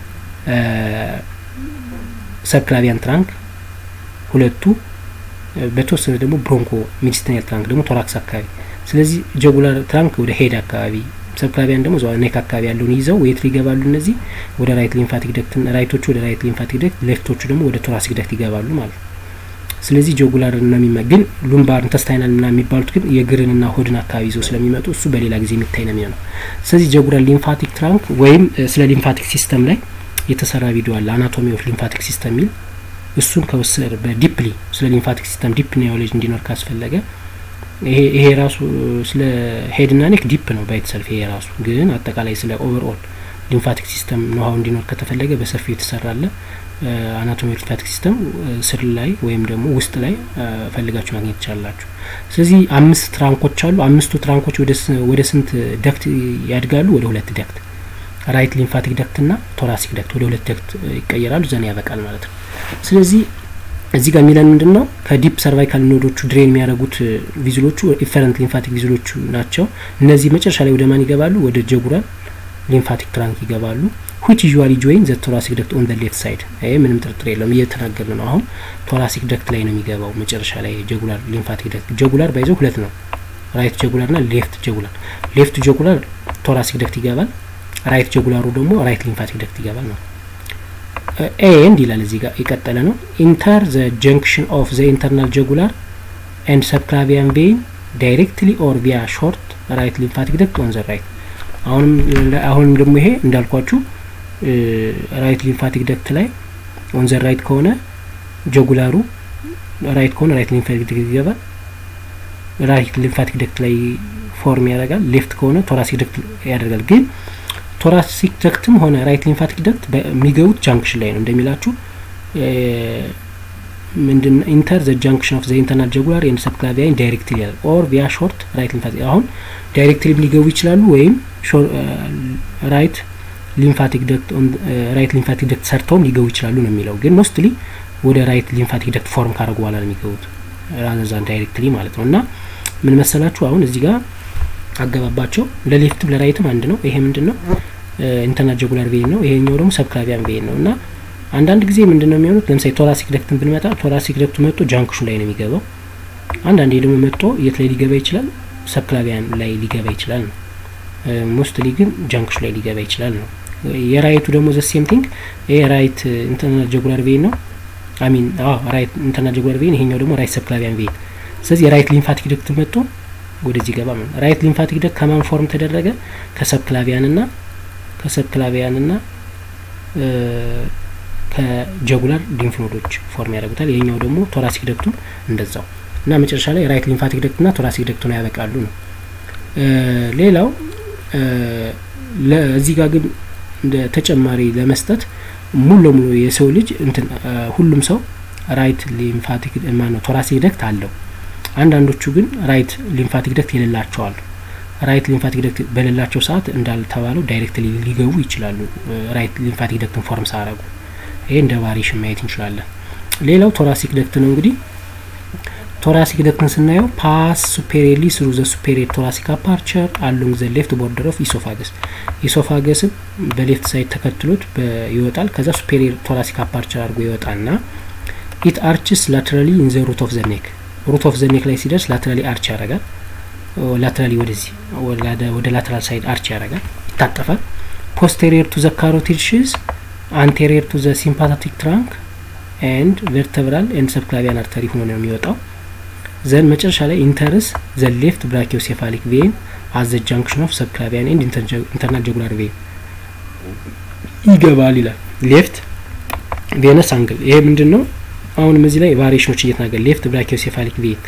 ሰብክላቪያን ትራንክ ሁለቱ፣ በተወሰነ ደግሞ ብሮንኮ ሚዲስትኒያል ትራንክ ደግሞ ቶራክስ አካባቢ። ስለዚህ ጀጉላር ትራንክ ወደ ሄድ አካባቢ ሰብክላቪያን ደግሞ እዛው ኔክ አካባቢ ያለውን ይዘው ወየት ሊገባሉ? እነዚህ ወደ ራይት ሊምፋቲክ ደክት፣ ራይቶቹ ወደ ራይት ሊምፋቲክ ደክት፣ ሌፍቶቹ ደግሞ ወደ ቶራሲክ ደክት ይገባሉ ማለት ነው። ስለዚህ ጆጉላር እና የሚመ ግን ሉምባር ኢንተስታይናል ና የሚባሉት ግን የግርንና ሆድን አካባቢ ይዘው ስለሚመጡ እሱ በሌላ ጊዜ የሚታይ ነው የሚሆነው። ስለዚህ ጆጉላር ሊምፋቲክ ትራንክ ወይም ስለ ሊምፋቲክ ሲስተም ላይ የተሰራ ቪዲዮ አለ አናቶሚ ኦፍ ሊምፋቲክ ሲስተም የሚል እሱን ከወሰድ በዲፕሊ ስለ ሊምፋቲክ ሲስተም ዲፕ ኒዮሎጂ እንዲኖር ካስፈለገ ይሄ ራሱ ስለ ሄድና ኔክ ዲፕ ነው ባይተሰልፍ ይሄ ራሱ ግን አጠቃላይ ስለ ኦቨርኦል ሊምፋቲክ ሲስተም ኖሃው እንዲኖር ከተፈለገ በሰፊው የተሰራለ አናቶሚ ሊምፋቲክ ሲስተም ስር ላይ ወይም ደግሞ ውስጥ ላይ ፈልጋችሁ ማግኘት ትችላላችሁ። ስለዚህ አምስት ትራንኮች አሉ። አምስቱ ትራንኮች ወደ ስንት ደክት ያድጋሉ? ወደ ሁለት ደክት ራይት ሊምፋቲክ ደክት ና ቶራሲክ ደክት ወደ ሁለት ደክት ይቀየራሉ። ዘን ያበቃል ማለት ነው። ስለዚህ እዚህ ጋር የሚለን ምንድን ነው? ከዲፕ ሰርቫይካል ኖዶቹ ድሬን የሚያደርጉት ቪዝሎቹ ኢፈረንት ሊምፋቲክ ቪዝሎቹ ናቸው። እነዚህ መጨረሻ ላይ ወደ ማን ይገባሉ? ወደ ጀጉራል ሊምፋቲክ ትራንክ ይገባሉ። ዊች ዩዥዋሊ ጆይን ዘ ቶራሲክ ደክት ኦን ዘ ሌፍት ሳይድ። ይሄ ምንም ጥርጥር የለውም እየተናገርን ነው። አሁን ቶራሲክ ደክት ላይ ነው የሚገባው መጨረሻ ላይ ጀጉላር ሊምፋቲክ ደክት። ጀጉላር ባይዘው ሁለት ነው፣ ራይት ጀጉላር ና ሌፍት ጀጉላር። ሌፍት ጀጉላር ቶራሲክ ደክት ይገባል፣ ራይት ጀጉላሩ ደግሞ ራይት ሊምፋቲክ ደክት ይገባል ነው። ኤንድ ይላል እዚህ ጋር የቀጠለ ነው። ኢንተር ዘ ጀንክሽን ኦፍ ዘ ኢንተርናል ጀጉላር ኤንድ ሰብክላቪያን ቬን ዳይሬክትሊ ኦር ቪያ ሾርት ራይት ሊምፋቲክ ደክት ኦን ዘ ራይት አሁንም አሁንም ደግሞ ይሄ እንዳልኳችሁ ራይት ሊምፋቲክ ደክት ላይ ኦን ዘ ራይት ከሆነ ጀጉላሩ ራይት ከሆነ ራይት ሊምፋቲክ ደክት ይገባል። ራይት ሊምፋቲክ ደክት ላይ ፎርም ያደርጋል። ሌፍት ከሆነ ቶራሲክ ደክት ያደርጋል። ግን ቶራሲክ ደክትም ሆነ ራይት ሊምፋቲክ ደክት የሚገቡት ጃንክሽን ላይ ነው እንደሚላችሁ ምንድን ኢንተር ዘ ጃንክሽን ኦፍ ዘ ኢንተርናል ጀጉላር ኤንድ ሰብክላቪያን ዳይሬክትሊ ያል ኦር ቪያ ሾርት ራይት ሊምፋቲክ አሁን ዳይሬክትሊ ሊገቡ ይችላሉ ወይም ራይት ሊምፋቲክ ደክት ራይት ሊምፋቲክ ደክት ሰርተውም ሊገቡ ይችላሉ ነው የሚለው። ግን ሞስትሊ ወደ ራይት ሊምፋቲክ ደክት ፎርም ካደረጉ በኋላ ነው የሚገቡት ራዘዛን ዳይሬክትሊ ማለት ነው። እና ምን መሰላችሁ አሁን እዚህ ጋር አገባባቸው ለሌፍትም ለራይትም አንድ ነው። ይሄ ምንድን ነው ኢንተርናል ጀጉላር ቬን ነው። ይሄኛው ደግሞ ሰብክላቪያን ቬን ነው እና አንዳንድ ጊዜ ምንድን ነው የሚሆኑት? ለምሳሌ ቶራሲክ ደክትን ብንመጣ ቶራሲክ ደክቱ መጥቶ ጃንክሹን ላይ ነው የሚገባው። አንዳንዴ ደግሞ መጥቶ የት ላይ ሊገባ ይችላል? ሰብክላቪያን ላይ ሊገባ ይችላል ነው። ሞስትሊ ግን ጃንክሹ ላይ ሊገባ ይችላል ነው። የራይቱ ደግሞ ዘ ሴም ቲንግ ይሄ ራይት ኢንተርናል ጀጉላር ቬን ነው። አሚን ራይት ኢንተርናል ጀጉላር ቬን፣ ይሄኛው ደግሞ ራይት ሰብክላቪያን ቬን። ስለዚህ የራይት ሊምፋቲክ ደክት መጥቶ ወደዚህ ገባ ማለት ራይት ሊምፋቲክ ደክት ከማን ፎርም ተደረገ? ከሰብክላቪያን ና ከሰብክላቪያን ና ከጀጉላር ሊምፍ ኖዶች ፎርም ያደርጉታል። ይሄኛው ደግሞ ቶራሲክ ደክቱም እንደዛው እና መጨረሻ ላይ ራይት ሊምፋቲክ ደክት ና ቶራሲክ ደክቱ ነው ያበቃሉ ነው። ሌላው እዚህ ጋር ግን እንደ ተጨማሪ ለመስጠት ሙሉ ለሙሉ የሰው ልጅ እንትን ሁሉም ሰው ራይት ሊምፋቲክ ማነው ቶራሲክ ደክት አለው። አንዳንዶቹ ግን ራይት ሊምፋቲክ ደክት የሌላቸው አሉ። ራይት ሊምፋቲክ ደክት በሌላቸው ሰዓት እንዳልተባለው ዳይሬክትሊ ሊገቡ ይችላሉ። ራይት ሊምፋቲክ ደክትን ፎርም ሳያረጉ ይሄ እንደ ቫሪሽን ማየት እንችላለን። ሌላው ቶራሲክ ደክት ነው። እንግዲህ ቶራሲክ ደክትን ስናየው ፓስ ሱፔሪየርሊ ስሩ ዘ ሱፔሪየር ቶራሲክ አፓርቸር አሎንግ ዘ ሌፍት ቦርደር ኦፍ ኢሶፋገስ ኢሶፋገስም በሌፍት ሳይድ ተከትሎት ይወጣል። ከዛ ሱፔሪየር ቶራሲክ አፓርቸር አድርጎ ይወጣና ኢት አርችስ ላተራሊ ኢን ዘ ሩት ኦፍ ዘ ኔክ ሩት ኦፍ ዘ ኔክ ላይ ሲደርስ ላተራሊ አርች ያደርጋል። ላተራሊ ወደዚህ ወደ ላተራል ሳይድ አርች ያደርጋል፣ ይታጠፋል። ፖስቴሪየር ቱ ዘ ካሮቲድ ሽዝ አንቴሪየር ቱ ዘ ሲምፓታቲክ ትራንክ ኤንድ ቨርተብራል ኤንድ ሰብክላቪያን አርተሪ ሆኖ ነው የሚወጣው። ዘን መጨረሻ ላይ ኢንተርስ ዘ ሌፍት ብራኪዮሴፋሊክ ቬን አዝ ዘ ጃንክሽን ኦፍ ሰብክላቪያን ኤንድ ኢንተርናል ጀጉላር ቬን ይገባል ይላል። ሌፍት ቬነስ አንግል ይሄ ምንድን ነው? አሁንም እዚህ ላይ ቫሪሽኖች እየተናገር ሌፍት ብራኪዮሴፋሊክ ቬን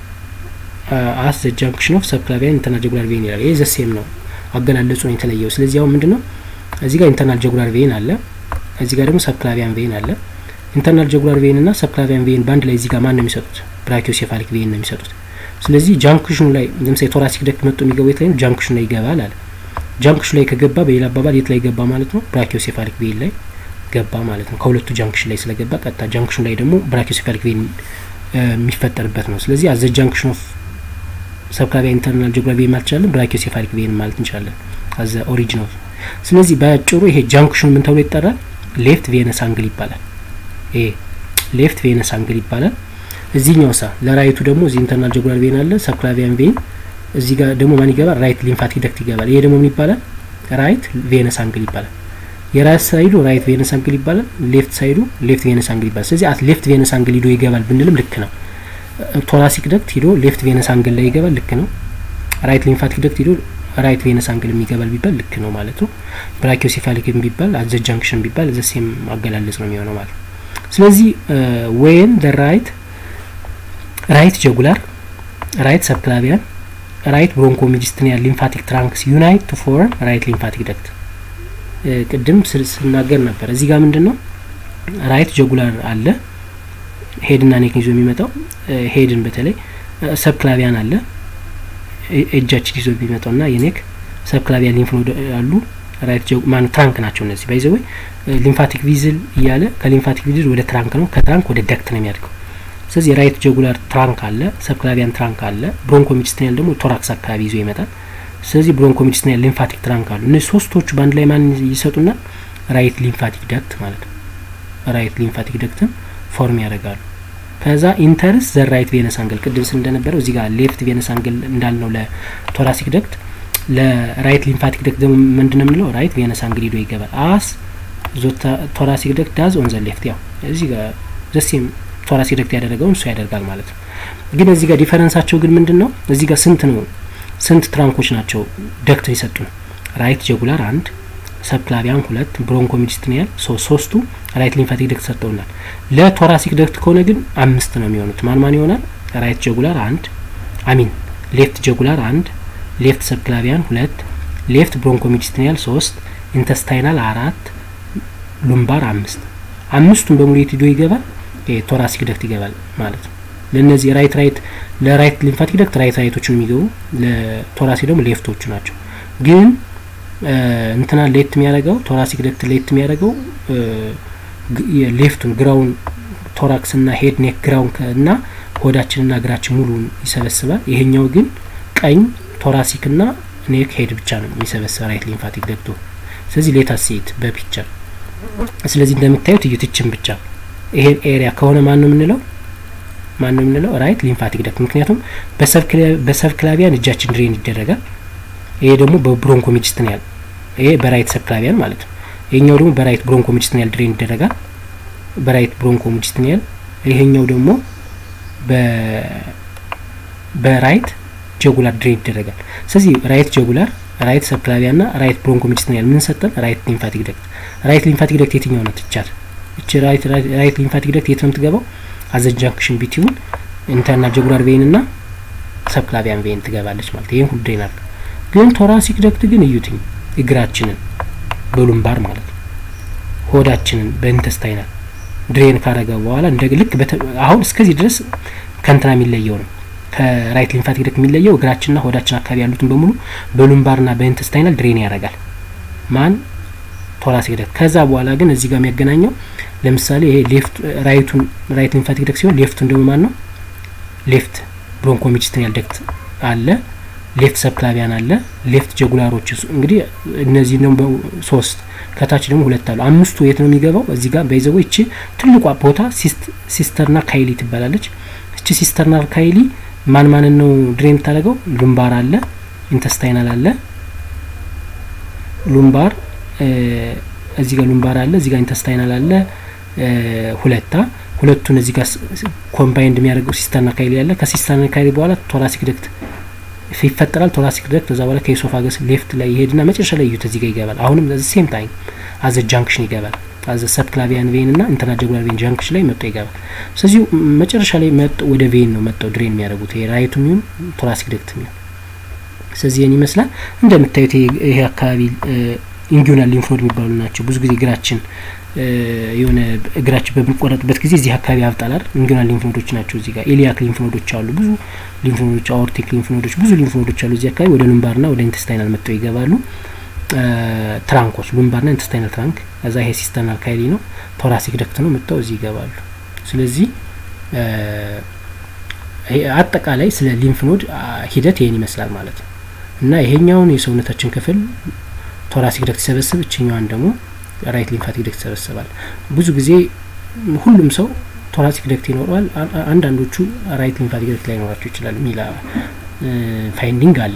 አስ ዘ ጃንክሽን ኦፍ ሰብክላቪያን ኢንተርናል ጀጉላር ቬን ይላል። ይሄ ዘሴም ነው፣ አገላለጹ ነው የተለየው። ስለዚህ አሁን ምንድን ነው እዚህ ጋር ኢንተርናል ጀጉላር ቬን አለ፣ እዚህ ጋር ደግሞ ሰብክላቪያን ቬን አለ። ኢንተርናል ጀጉላር ቬን እና ሰብክላቪያን ቬን በአንድ ላይ እዚህ ጋር ማን ነው የሚሰጡት? ብራኪዮሴፋሊክ ቬን ነው የሚሰጡት። ስለዚህ ጃንክሽኑ ላይ ለምሳሌ ቶራሲክ ደክት መጥቶ የሚገባው የት ላይ ነው? ጃንክሽኑ ላይ ይገባል አለ። ጃንክሽኑ ላይ ከገባ በሌላ አባባል የት ላይ ገባ ማለት ነው? ብራኪዮሴፋሊክ ቬን ላይ ገባ ማለት ነው። ከሁለቱ ጃንክሽን ላይ ስለገባ ቀጥታ ጃንክሽኑ ላይ ደግሞ ብራኪዮሴፋሊክ ቬን የሚፈጠርበት ነው። ስለዚህ አዘ ጃንክሽን ኦፍ ሰብክላቪያን ኢንተርናል ጀጉላር ቬን ማለት እንችላለን፣ ብራኪዮሴፋሊክ ቬን ማለት እንችላለን አዘ ኦሪጂን ኦፍ። ስለዚህ በአጭሩ ይሄ ጃንክሽኑ ምን ተብሎ ይጠራል? ሌፍት ቬነስ አንግል ይባላል። ይሄ ሌፍት ቬነስ አንግል ይባላል። እዚህኛው ሳ ለራይቱ ደግሞ እዚህ ኢንተርናል ጀጉላር ቬን አለ፣ ሰብክላቪያን ቬን እዚህ ጋር ደግሞ ማን ይገባል? ራይት ሊምፋቲክ ደክት ይገባል። ይሄ ደግሞ ምን ይባላል? ራይት ቬነስ አንግል ይባላል። የራይት ሳይዱ ራይት ቬነስ አንግል ይባላል። ሌፍት ሳይዱ ሌፍት ቬነስ አንግል ይባላል። ስለዚህ አት ሌፍት ቬነስ አንግል ሂዶ ይገባል ብንልም ልክ ነው። ቶራሲክ ደክት ሂዶ ሌፍት ቬነስ አንግል ላይ ይገባል፣ ልክ ነው። ራይት ሊምፋቲክ ደክት ሂዶ ራይት ቬነስ አንግል የሚገባል ቢባል ልክ ነው ማለት ነው። ብራኪዮሴፋሊክ ቢባል አዘ ጃንክሽን ቢባል ዘሴም አገላለጽ ነው የሚሆነው ማለት ነው። ስለዚህ ዌን ደ ራይት ራይት ጀጉላር ራይት ሰብክላቪያን ራይት ብሮንኮ ሚዲስትኒያል ሊምፋቲክ ትራንክስ ዩናይት ቱ ፎርም ራይት ሊምፋቲክ ደክት ቅድም ስናገር ነበር። እዚህ ጋር ምንድን ነው ራይት ጀጉላር አለ ሄድና ኔክን ይዞ የሚመጣው ሄድን በተለይ ሰብክላቪያን አለ እጃችን ይዞ የሚመጣው ና የኔክ ሰብክላቪያን ሊምፍ ኖድ አሉ ራይት ማን ትራንክ ናቸው እነዚህ ባይዘወይ ሊምፋቲክ ቪዝል እያለ ከሊምፋቲክ ቪዝል ወደ ትራንክ ነው ከትራንክ ወደ ደክት ነው የሚያድገው ስለዚህ ራይት ጀጉላር ትራንክ አለ ሰብክላቪያን ትራንክ አለ ብሮንኮ ሚዲስትኒያል ደግሞ ቶራክስ አካባቢ ይዞ ይመጣል ስለዚህ ብሮንኮ ሚዲስትኒያል ሊምፋቲክ ትራንክ አሉ እነዚህ ሶስቶቹ በአንድ ላይ ማን ይሰጡና ራይት ሊምፋቲክ ደክት ማለት ነው ራይት ሊምፋቲክ ደክትን ፎርም ያደርጋሉ ከዛ ኢንተርስ ዘ ራይት ቬነስ አንግል ቅድም ስል እንደነበረው እዚህ ጋር ሌፍት ቬነስ አንግል እንዳልነው ለቶራሲክ ደክት ለራይት ሊምፋቲክ ደክት ደግሞ ምንድን ነው የምንለው ራይት ቬነስ አንግል ሂዶ ይገባል አስ ቶራሲክ ደክት ዳዝ ኦን ዘ ሌፍት ያው እዚህ ጋር ዘሴም ቶራሲክ ደክት ያደረገውን እሱ ያደርጋል ማለት ነው ግን እዚህ ጋር ዲፈረንሳቸው ግን ምንድን ነው? እዚህ ጋር ስንት ነው ስንት ትራንኮች ናቸው ደክት የሰጡን? ራይት ጀጉላር አንድ፣ ሰብክላቪያን ሁለት፣ ብሮንኮ ሚዲስትሪያል ሶስቱ ራይት ሊምፋቲክ ደክት ሰጠውናል። ለቶራሲክ ደክት ከሆነ ግን አምስት ነው የሚሆኑት። ማን ማን ይሆናል? ራይት ጀጉላር አንድ አሚን ሌፍት ጀጉላር አንድ፣ ሌፍት ሰብክላቪያን ሁለት፣ ሌፍት ብሮንኮ ሚዲስትሪያል ሶስት፣ ኢንተስታይናል አራት፣ ሉምባር አምስት። አምስቱን በሙሉ የት ሄዶ ይገባል? ቶራሲክ ደክት ይገባል ማለት ነው። ለእነዚህ ራይት ራይት ለራይት ሊምፋቲክ ደክት ራይት ራይቶቹን የሚገቡ ለቶራሲክ ደግሞ ሌፍቶቹ ናቸው። ግን እንትና ሌት የሚያደርገው ቶራሲክ ደክት ሌት የሚያደርገው ሌፍቱን ግራውን ቶራክስ ና ሄድ ኔክ ግራውን እና ሆዳችንና እግራችን ሙሉን ይሰበስባል። ይሄኛው ግን ቀኝ ቶራሲክ ና ኔክ ሄድ ብቻ ነው የሚሰበስብ ራይት ሊምፋቲክ ደክቶ። ስለዚህ ሌታ ሴት በፒክቸር ስለዚህ እንደምታዩት እዩትችን ብቻ ይሄን ኤሪያ ከሆነ ማን ነው የምንለው ማን ነው የምንለው ራይት ሊምፋቲክ ደክት። ምክንያቱም በሰብክላቪያን እጃችን ድሬን ይደረጋል። ይሄ ደግሞ በብሮንኮ ሚዲስትሪያል ይሄ በራይት ሰብክላቪያን ማለት ነው። ይሄኛው ደግሞ በራይት ብሮንኮ ሚዲስትሪያል ድሬን ይደረጋል። በራይት ብሮንኮ ሚዲስትሪያል ይሄኛው ደግሞ በራይት ጀጉላር ድሬን ይደረጋል። ስለዚህ ራይት ጀጉላር፣ ራይት ሰብክላቪያን ና ራይት ብሮንኮ ሚዲስትሪያል ምን ሰጠን? ራይት ሊምፋቲክ ደክት። ራይት ሊምፋቲክ ደክት የትኛው ናት? ይቻል እቺ ራይት ራይት ሊምፋቲክ ደክት የት ነው የምትገባው? አዘ ጃንክሽን ቢትዊን ኢንተርናል ጀጉላር ቬን ና ሰብክላቪያን ቬን ትገባለች ማለት ይሄን ሁሉ ድሬን አድርገው። ግን ቶራሲክ ደክት ግን እዩትኝ እግራችንን በሉምባር ማለት ነው ሆዳችንን በኢንተስታይናል ድሬን ካረገ በኋላ እንደ ልክ አሁን እስከዚህ ድረስ ከእንትና የሚለየው ነው ከራይት ሊምፋቲክ ደክት የሚለየው እግራችንና ሆዳችን አካባቢ ያሉትን በሙሉ በሉምባርና በኢንተስታይናል ድሬን ያደርጋል ማን ቶራሲክ ደክት። ከዛ በኋላ ግን እዚህ ጋር የሚያገናኘው ለምሳሌ ይሄ ሌፍት ራይቱን ራይት ሊምፋቲክ ደክት ሲሆን ሌፍቱን ደግሞ ማን ነው ሌፍት ብሮንኮ ሚዲስትሪያል ደክት አለ፣ ሌፍት ሰብክላቪያን አለ፣ ሌፍት ጀጉላሮች እንግዲህ እነዚህ ደግሞ ሶስት ከታች ደግሞ ሁለት አሉ። አምስቱ የት ነው የሚገባው? እዚህ ጋር በይዘው እቺ ትልቋ ቦታ ሲስተርና ካይሊ ትባላለች። እቺ ሲስተርና ካይሊ ማን ማንን ነው ድሬን የምታደርገው? ሉምባር አለ፣ ኢንተስታይናል አለ፣ ሉምባር እዚህ ጋር ሉምባር አለ፣ እዚህ ጋር ኢንተስታይናል አለ። ሁለታ ሁለቱን እዚህ ጋር ኮምባይንድ የሚያደርገው ሲስተርና ካይሊ አለ። ከሲስተርና ካይሊ በኋላ ቶራሲክ ደክት ይፈጠራል። ቶራሲክ ደክት ከዛ በኋላ ከኢሶፋገስ ሌፍት ላይ ይሄድና መጨረሻ ላይ እዩት እዚህ ጋር ይገባል። አሁንም ሴም ታይም አዘ ጃንክሽን ይገባል። አዘ ሰብክላቪያን ቬን እና ኢንተርናል ጀጉላር ቬን ጃንክሽን ላይ መጥቶ ይገባል። ስለዚህ መጨረሻ ላይ መጥ ወደ ቬን ነው መጥተው ድሬን የሚያደርጉት ይሄ ራይቱ የሚሆን ቶራሲክ ደክት የሚሆን ስለዚህ ይህን ይመስላል። እንደምታዩት ይሄ አካባቢ ኢንጊዮናል ሊምፎድ የሚባሉ ናቸው። ብዙ ጊዜ እግራችን የሆነ እግራችን በምንቆረጥበት ጊዜ እዚህ አካባቢ ያብጣላል። ኢንጊዮናል ሊምፎዶች ናቸው። እዚህ ጋር ኤሊያክ ሊምፎዶች አሉ፣ ብዙ ሊምፎዶች፣ አኦርቲክ ሊምፎዶች፣ ብዙ ሊምፎዶች አሉ እዚህ አካባቢ ወደ ሉምባርና ወደ ኢንተስታይናል መጥተው ይገባሉ። ትራንኮች ሉምባርና ኢንተስታይናል ትራንክ፣ እዛ ይሄ ሲስተርናል ካይሊ ነው፣ ቶራሲክ ደክት ነው፣ መጥተው እዚህ ይገባሉ። ስለዚህ አጠቃላይ ስለ ሊምፍ ኖድ ሂደት ይሄን ይመስላል ማለት ነው እና ይሄኛውን የሰውነታችን ክፍል ቶራሲክ ደክት ሲሰበስብ እችኛዋን ደግሞ ራይት ሊምፋቲክ ደክት ይሰበስባል። ብዙ ጊዜ ሁሉም ሰው ቶራሲክ ደክት ይኖረዋል። አንዳንዶቹ ራይት ሊምፋቲክ ደክት ላይ ይኖራቸው ይችላል የሚል ፋይንዲንግ አለ።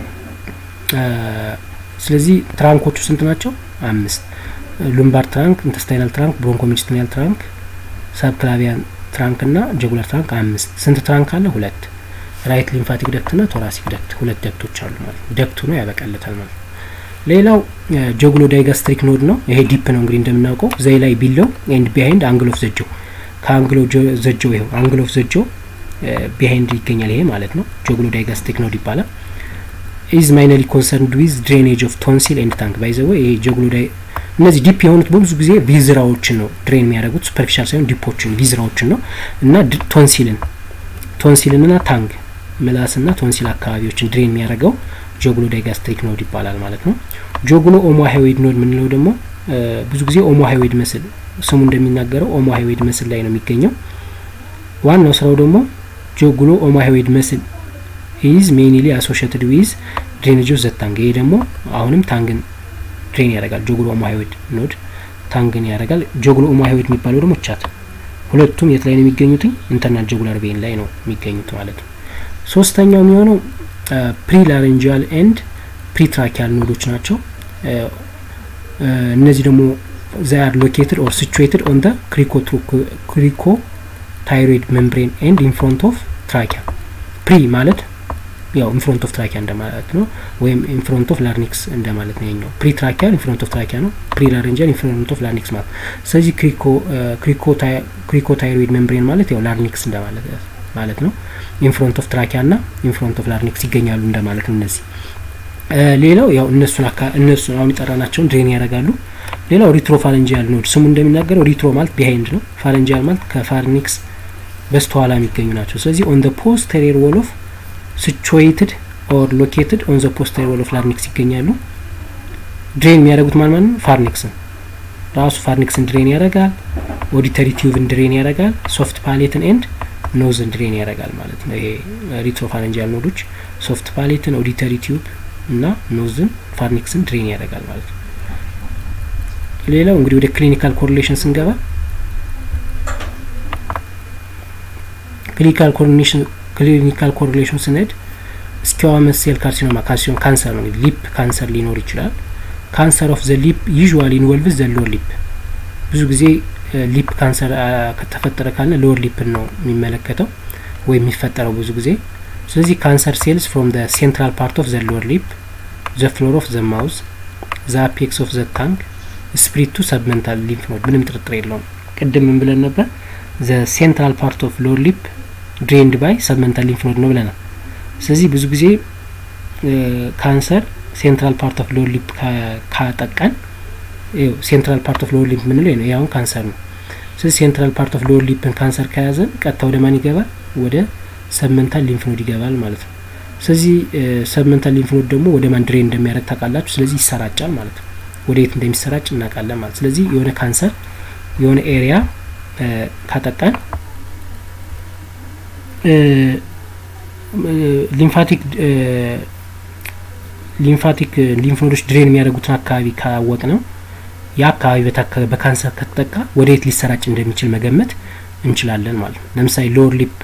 ስለዚህ ትራንኮቹ ስንት ናቸው? አምስት ሉምባር ትራንክ፣ ኢንተስታይናል ትራንክ፣ ብሮንኮ ሚዲስትሪያል ትራንክ፣ ሰብክላቪያን ትራንክ እና ጀጉላር ትራንክ አምስት። ስንት ትራንክ አለ? ሁለት። ራይት ሊምፋቲክ ደክት ና ቶራሲክ ደክት ሁለት ደክቶች አሉ ማለት ነው። ደክቱ ነው ያበቃለታል ማለት ነው። ሌላው ጀጉሎ ዳይጋስትሪክ ኖድ ነው። ይሄ ዲፕ ነው እንግዲህ እንደምናውቀው ዘይ ላይ ቢለው ኤንድ ቢሃይንድ አንግል ኦፍ ዘጀው ከአንግሎ ዘጀው ይኸው አንግል ኦፍ ዘጀው ቢሃይንድ ይገኛል። ይሄ ማለት ነው ጀጉሎ ዳይጋስትሪክ ኖድ ይባላል። ኢዝ ማይነሊ ኮንሰርንድ ዊዝ ድሬኔጅ ኦፍ ቶንሲል ኤንድ ታንክ ባይዘወ ይሄ ጀጉሎ ዳይ እነዚህ ዲፕ የሆኑት በብዙ ጊዜ ቪዝራዎችን ነው ድሬን የሚያደርጉት ሱፐርፊሻል ሳይሆን ዲፖችን ቪዝራዎችን ነው እና ቶንሲልን ቶንሲልን ና ታንግ ምላስና ቶንሲል አካባቢዎችን ድሬን የሚያደርገው ጆግሎ ዳይጋስትሪክ ኖድ ይባላል ማለት ነው። ጆግሎ ኦሞ ሃይዌድ ኖድ የምንለው ደግሞ ብዙ ጊዜ ኦሞ ሃይዌድ መስል ስሙ እንደሚናገረው ኦሞ ሃይዌድ መስል ላይ ነው የሚገኘው። ዋናው ስራው ደግሞ ጆግሎ ኦሞ ሃይዌድ መስል ኢዝ ሜይንሊ አሶሽትድ ዊዝ ድሬኔጅ ኦፍ ዘ ታንግ። ይሄ ደግሞ አሁንም ታንግን ድሬን ያደርጋል። ጆግሎ ኦሞ ሃይዌድ ኖድ ታንግን ያደርጋል። ጆግሎ ኦሞ ሃይዌድ የሚባለው ደግሞ ቻት። ሁለቱም የት ላይ ነው የሚገኙት? ኢንተርናል ጆጉላር ቬን ላይ ነው የሚገኙት ማለት ነው። ሶስተኛው የሚሆነው ፕሪላሬንጂያል ኤንድ ፕሪትራኪያል ኖዶች ናቸው። እነዚህ ደግሞ ዛር ሎኬትድ ኦር ሲቹዌትድ ኦን ደ ክሪኮ ታይሮይድ ሜምብሬን ኤንድ ኢን ፍሮንት ኦፍ ትራኪያ ፕሪ ማለት ያው ኢንፍሮንት ኦፍ ትራኪያ እንደማለት ነው ወይም ኢንፍሮንት ኦፍ ላርኒክስ እንደማለት ነው የኛው ፕሪ ትራኪያ ኢንፍሮንት ኦፍ ትራኪያ ነው ፕሪ ላሬንጂያል ኢንፍሮንት ኦፍ ላርኒክስ ማለት ስለዚህ ክሪኮ ታይሮይድ ሜምብሬን ማለት ያው ላርኒክስ እንደማለት ማለት ነው ኢንፍሮንት ኦፍ ትራኪያ ና ኢንፍሮንት ኦፍ ላርኒክስ ይገኛሉ እንደማለት ነው እነዚህ ሌላው ያው እነሱን አካ እነሱ አሁን የጠራናቸውን ድሬን ያደርጋሉ ሌላው ሪትሮ ፋለንጂያል ኖድ ስሙ እንደሚናገረው ሪትሮ ማለት ቢሃይንድ ነው ፋለንጂያል ማለት ከፋርኒክስ በስተኋላ የሚገኙ ናቸው ስለዚህ ኦን ፖስተሪየር ዎል ኦፍ ሲቹዌትድ ኦር ሎኬትድ ኦን ዘ ፖስተሪየር ዎል ኦፍ ላርኒክስ ይገኛሉ ድሬን የሚያደርጉት ማን ማለት ነው ፋርኒክስን ራሱ ፋርኒክስን ድሬን ያደርጋል ኦዲተሪ ቲዩብን ድሬን ያደርጋል ሶፍት ፓሌትን ኤንድ ኖዝን ድሬን ያደርጋል ማለት ነው ይሄ ሪትሮፋረንጂያል ኖዶች ሶፍት ፓሌትን ኦዲተሪ ቲዩብ እና ኖዝን ፋርኒክስን ድሬን ያደርጋል ማለት ነው ሌላው እንግዲህ ወደ ክሊኒካል ኮሪሌሽን ስንገባ ክሊኒካል ኮሪሌሽን ክሊኒካል ኮሪሌሽን ስንሄድ ስኪዋመስ ሴል ካርሲኖማ ካርሲኖ ካንሰር ነው ሊፕ ካንሰር ሊኖር ይችላል ካንሰር ኦፍ ዘ ሊፕ ዩዥዋሊ ኢንቮልቭስ ዘ ሎወር ሊፕ ብዙ ጊዜ ሊፕ ካንሰር ከተፈጠረ ካለ ሎወር ሊፕን ነው የሚመለከተው ወይም የሚፈጠረው ብዙ ጊዜ ስለዚህ ካንሰር ሴልስ ፍሮም ዘ ሴንትራል ፓርት ኦፍ ዘ ሎወር ሊፕ ዘ ፍሎር ኦፍ ዘ ማውዝ ዘ አፔክስ ኦፍ ዘ ታንክ ስፕሪት ቱ ሰብመንታል ሊምፍ ኖድ ምንም ጥርጥር የለውም ቅድም ምን ብለን ነበር ዘ ሴንትራል ፓርት ኦፍ ሎወር ሊፕ ድሬንድ ባይ ሰብመንታል ሊምፍ ኖድ ነው ብለናል ስለዚህ ብዙ ጊዜ ካንሰር ሴንትራል ፓርት ኦፍ ሎወር ሊፕ ካጠቃን ሴንትራል ፓርት ኦፍ ሎወር ሊፕ ምንለው ነው ያሁን ካንሰር ነው ስለዚህ ሴንትራል ፓርት ኦፍ ሎወር ሊፕን ካንሰር ከያዘን ቀጥታ ወደ ማን ይገባል ወደ ሰብመንታል ሊምፍ ኖድ ይገባል ማለት ነው ስለዚህ ሰብመንታል ሊምፍ ኖድ ደግሞ ወደ ማን ድሬን እንደሚያደርግ ታውቃላችሁ ስለዚህ ይሰራጫል ማለት ነው ወደ የት እንደሚሰራጭ እናውቃለን ማለት ስለዚህ የሆነ ካንሰር የሆነ ኤሪያ ካጠቃን ሊምፋቲክ ሊምፋቲክ ሊምፍ ኖዶች ድሬን የሚያደርጉትን አካባቢ ካወቅ ነው ያ አካባቢ በካንሰር ከተጠቃ ወደ የት ሊሰራጭ እንደሚችል መገመት እንችላለን ማለት ነው ለምሳሌ ሎወር ሊፕ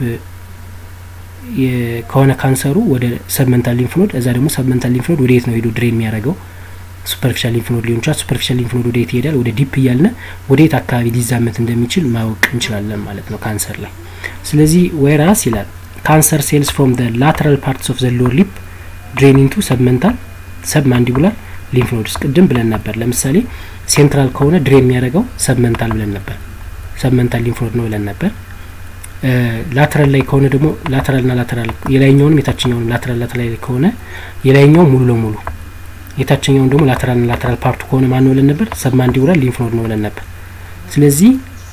ከሆነ ካንሰሩ ወደ ሰብመንታል ሊምፍ ኖድ እዛ ደግሞ ሰብመንታል ሊምፍ ኖድ ወደ የት ነው ሄዶ ድሬን የሚያደርገው ሱፐርፊሻል ሊምፍ ኖድ ሊሆን ይችላል ሱፐርፊሻል ሊምፍ ኖድ ወደ የት ይሄዳል ወደ ዲፕ እያልነ ወደ የት አካባቢ ሊዛመት እንደሚችል ማወቅ እንችላለን ማለት ነው ካንሰር ላይ ስለዚህ ወይራስ ይላል ካንሰር ሴልስ ፍሮም ዘ ላተራል ፓርትስ ኦፍ ዘ ሎወር ሊፕ ድሬን ኢንቱ ሰብመንታል ሰብ ማንዲቡላር ሊምፍ ኖድስ ቅድም ብለን ነበር ለምሳሌ ሴንትራል ከሆነ ድሬን የሚያደርገው ሰብመንታል ብለን ነበር ሰብመንታል ሊምፍ ኖድ ነው ብለን ነበር ላተራል ላይ ከሆነ ደግሞ ላተራል ና ላተራል የላይኛውንም የታችኛውንም ላተራል ላተራል ላይ ከሆነ የላይኛው ሙሉ ለሙሉ የታችኛውን ደግሞ ላተራል ና ላተራል ፓርቱ ከሆነ ማን ነው ብለን ነበር ሰብ ማንዲቡላር ሊምፍ ኖድ ነው ብለን ነበር ስለዚህ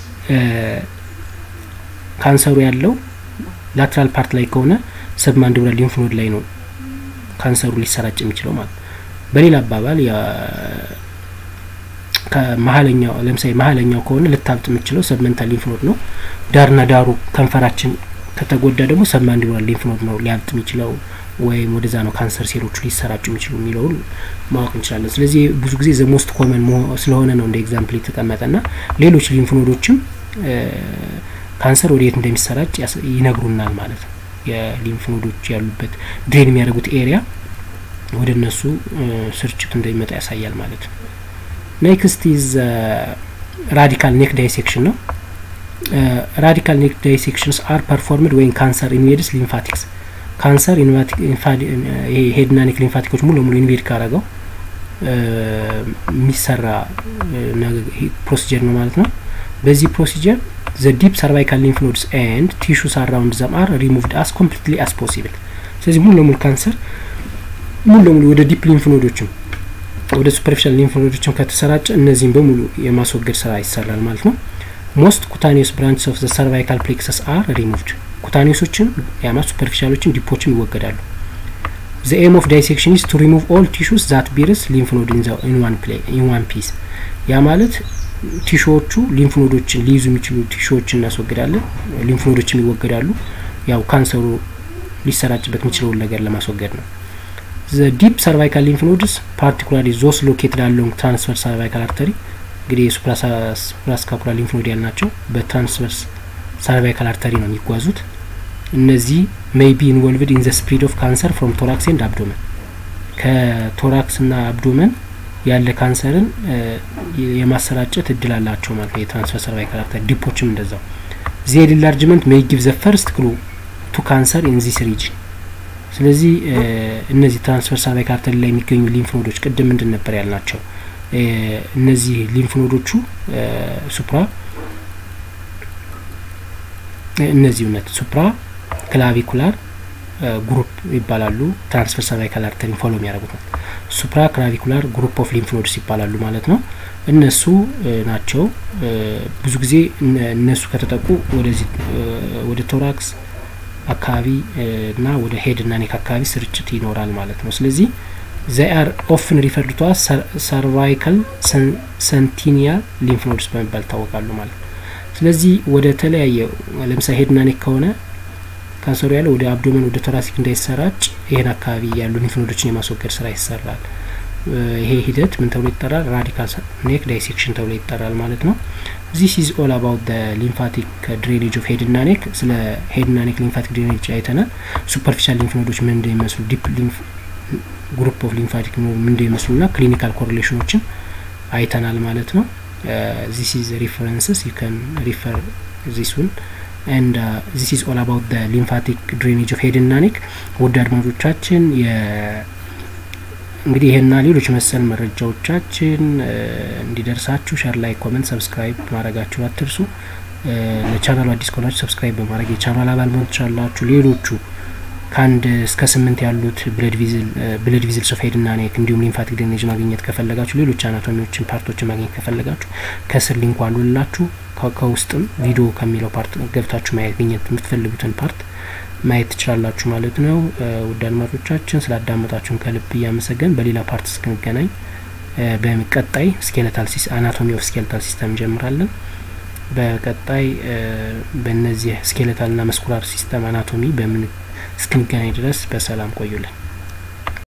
ካንሰሩ ያለው ላትራል ፓርት ላይ ከሆነ ሰብ ማንዲቡላር ሊምፍ ኖድ ላይ ነው ካንሰሩ ሊሰራጭ የሚችለው ማለት በሌላ አባባል ከመሀለኛው ለምሳሌ መሀለኛው ከሆነ ልታብጥ የምችለው ሰብመንታል ሊምፍ ኖድ ነው ዳርና ዳሩ ከንፈራችን ከተጎዳ ደግሞ ሰብ ማንዲቡላር ሊምፍ ኖድ ነው ሊያብጥ የሚችለው ወይም ወደዛ ነው ካንሰር ሴሎቹ ሊሰራጩ የሚችሉ የሚለውን ማወቅ እንችላለን ስለዚህ ብዙ ጊዜ ዘ ሞስት ኮመን ስለሆነ ነው እንደ ኤግዛምፕል የተቀመጠ ና ሌሎች ሊምፍ ኖዶችም ካንሰር ወደ የት እንደሚሰራጭ ይነግሩናል ማለት ነው የሊምፍ ኖዶች ያሉበት ድሬን የሚያደርጉት ኤሪያ ወደ እነሱ ስርጭቱ እንደሚመጣ ያሳያል ማለት ነው ኔክስት ኢዝ ራዲካል ኔክ ዳይሴክሽን ነው ራዲካል ኔክ ዳይሴክሽንስ አር ፐርፎርምድ ወይም ካንሰር ኢንቬድስ ሊምፋቲክስ ካንሰር ሄድና ኔክ ሊምፋቲኮች ሙሉ ለሙሉ ኢንቬድ ካረገው የሚሰራ ፕሮሲጀር ነው ማለት ነው በዚህ ፕሮሲጀር ዘ ዲፕ ሰርቫይካል ሊምፍ ኖድስ ኤንድ ቲሹስ አራውንድ ዘም አር ሪሙቭድ አስ ኮምፕሊትሊ አስ ፖሲብል ስለዚህ ሙሉ ለሙሉ ካንሰር ሙሉ ለሙሉ ወደ ዲፕ ሊምፍ ኖዶችም ወደ ሱፐርፊሻል ሊምፍ ኖዶችም ከተሰራጨ እነዚህም በሙሉ የማስወገድ ስራ ይሰራል ማለት ነው ሞስት ኩታኒዮስ ብራንችስ ኦፍ ዘ ሰርቫይካል ፕሌክሰስ አር ሪሙቭድ ኩታኒዮሶችም ያማ ሱፐርፊሻሎችም ዲፖችም ይወገዳሉ ዘ ኤም ኦፍ ዳይሴክሽን ኢዝ ቱ ሪሙቭ ኦል ቲሹስ ዛት ቢርስ ሊምፍ ኖድ ኢን ዋን ፒስ ያ ማለት ቲሾዎቹ ሊምፍ ኖዶችን ሊይዙ የሚችሉ ቲሾዎችን እናስወግዳለን ሊምፍ ኖዶችም ይወገዳሉ ያው ካንሰሩ ሊሰራጭበት የሚችለውን ነገር ለማስወገድ ነው ዘ ዲፕ ሰርቫይካል ሊምፍ ኖድስ ፓርቲኩላሪ ዞስ ሎኬትድ አሎንግ ትራንስቨርስ ሰርቫይካል አርተሪ እንግዲህ የሱፕራስካፑላ ሊምፍ ኖድ ያልናቸው በትራንስቨርስ ሰርቫይካል አርተሪ ነው የሚጓዙት እነዚህ ሜይ ቢ ኢንቮልቭድ ኢን ዘ ስፕሪድ ኦፍ ካንሰር ፍሮም ቶራክስ ኤንድ አብዶመን ከቶራክስ ና አብዶመን ያለ ካንሰርን የማሰራጨት እድል አላቸው ማለት ነው የትራንስፈር ሰርቫይካል አርተሪ ዲፖችም እንደዛው ዜድ ኢንላርጅመንት ሜይ ጊቭ ዘ ፈርስት ክሉ ቱ ካንሰር ኢን ዚስ ሪጅን። ስለዚህ እነዚህ ትራንስቨርስ ሰርቫይካል አርተሪ ላይ የሚገኙ ሊምፍ ኖዶች ቅድም ምንድን ነበር ያልናቸው? እነዚህ ሊምፍ ኖዶቹ ሱፕራ እነዚህ እውነት ሱፕራ ክላቪኩላር ግሩፕ ይባላሉ። ትራንስቨርስ ሰርቫይካል አርተሪን ፎሎ የሚያደርጉት ነው። ሱፕራ ክላቪኩላር ግሩፕ ኦፍ ሊምፍ ኖድስ ይባላሉ ማለት ነው። እነሱ ናቸው ብዙ ጊዜ እነሱ ከተጠቁ ወደዚህ ወደ ቶራክስ አካባቢ እና ወደ ሄድ እና ኔክ አካባቢ ስርጭት ይኖራል ማለት ነው። ስለዚህ ዘይ አር ኦፍን ሪፈርድ ቱ ሰርቫይካል ሰንቲኒያል ሊምፍ ኖድስ በመባል ይታወቃሉ ማለት ነው። ስለዚህ ወደ ተለያየ ለምሳሌ ሄድና ኔክ ከሆነ ካንሰሩ ያለ ወደ አብዶመን ወደ ቶራሲክ እንዳይሰራጭ ይህን አካባቢ ያሉ ሊምፍ ኖዶችን የማስወገድ ስራ ይሰራል። ይሄ ሂደት ምን ተብሎ ይጠራል? ራዲካል ኔክ ዳይሴክሽን ተብሎ ይጠራል ማለት ነው። ዚስ ኢዝ ኦል አባውት ሊምፋቲክ ድሬኔጅ ኦፍ ሄድና ኔክ። ስለ ሄድና ኔክ ሊምፋቲክ ድሬኔጅ አይተናል። ሱፐርፊሻል ሊምፍ ኖዶች ምን እንደሚመስሉ፣ ዲፕ ሊምፍ ግሩፕ ኦፍ ሊምፋቲክ ምን እንደሚመስሉ ና ክሊኒካል ኮሪሌሽኖችን አይተናል ማለት ነው። ዚስ ኢዝ ሪፈረንስስ ዩ ካን ሪፈር ዚስ ውን ኤንድ ዚስ ኢዝ ኦል አባውት ሊምፋቲክ ድሬኔጅ ኦፍ ሄድ እና ኔክ። ውድ አድማጮቻችን እንግዲህ ይህና ሌሎች መሰል መረጃዎቻችን እንዲደርሳችሁ ሸር ላይ ኮመንት ሰብስክራይብ ማድረጋችሁን አትርሱ። ለቻናሉ አዲስ ከሆናችሁ ሰብስክራይብ በማድረግ የቻናል አባል መሆን ትችላላችሁ። ሌሎቹ ከአንድ እስከ ስምንት ያሉት ብለድ ቪዝል ሶፍ ሄድ እና ኔክ እንዲሁም ሊምፋቲክ ድሬኔጅ ማግኘት ከፈለጋችሁ ሌሎች አናቶሚዎችን ፓርቶችን ማግኘት ከፈለጋችሁ ከስር ሊንኩ አሉላችሁ። ከውስጥም ቪዲዮ ከሚለው ፓርት ገብታችሁ ማግኘት የምትፈልጉትን ፓርት ማየት ትችላላችሁ ማለት ነው። ውድ አድማጮቻችን ስላዳመጣችሁን ከልብ እያመሰገን በሌላ ፓርት እስክንገናኝ በቀጣይ ስኬለታል ሲስ አናቶሚ ኦፍ ስኬለታል ሲስተም እንጀምራለን። በቀጣይ በእነዚህ ስኬለታል ና መስኩላር ሲስተም አናቶሚ በምን እስክንገናኝ ድረስ በሰላም ቆዩልን።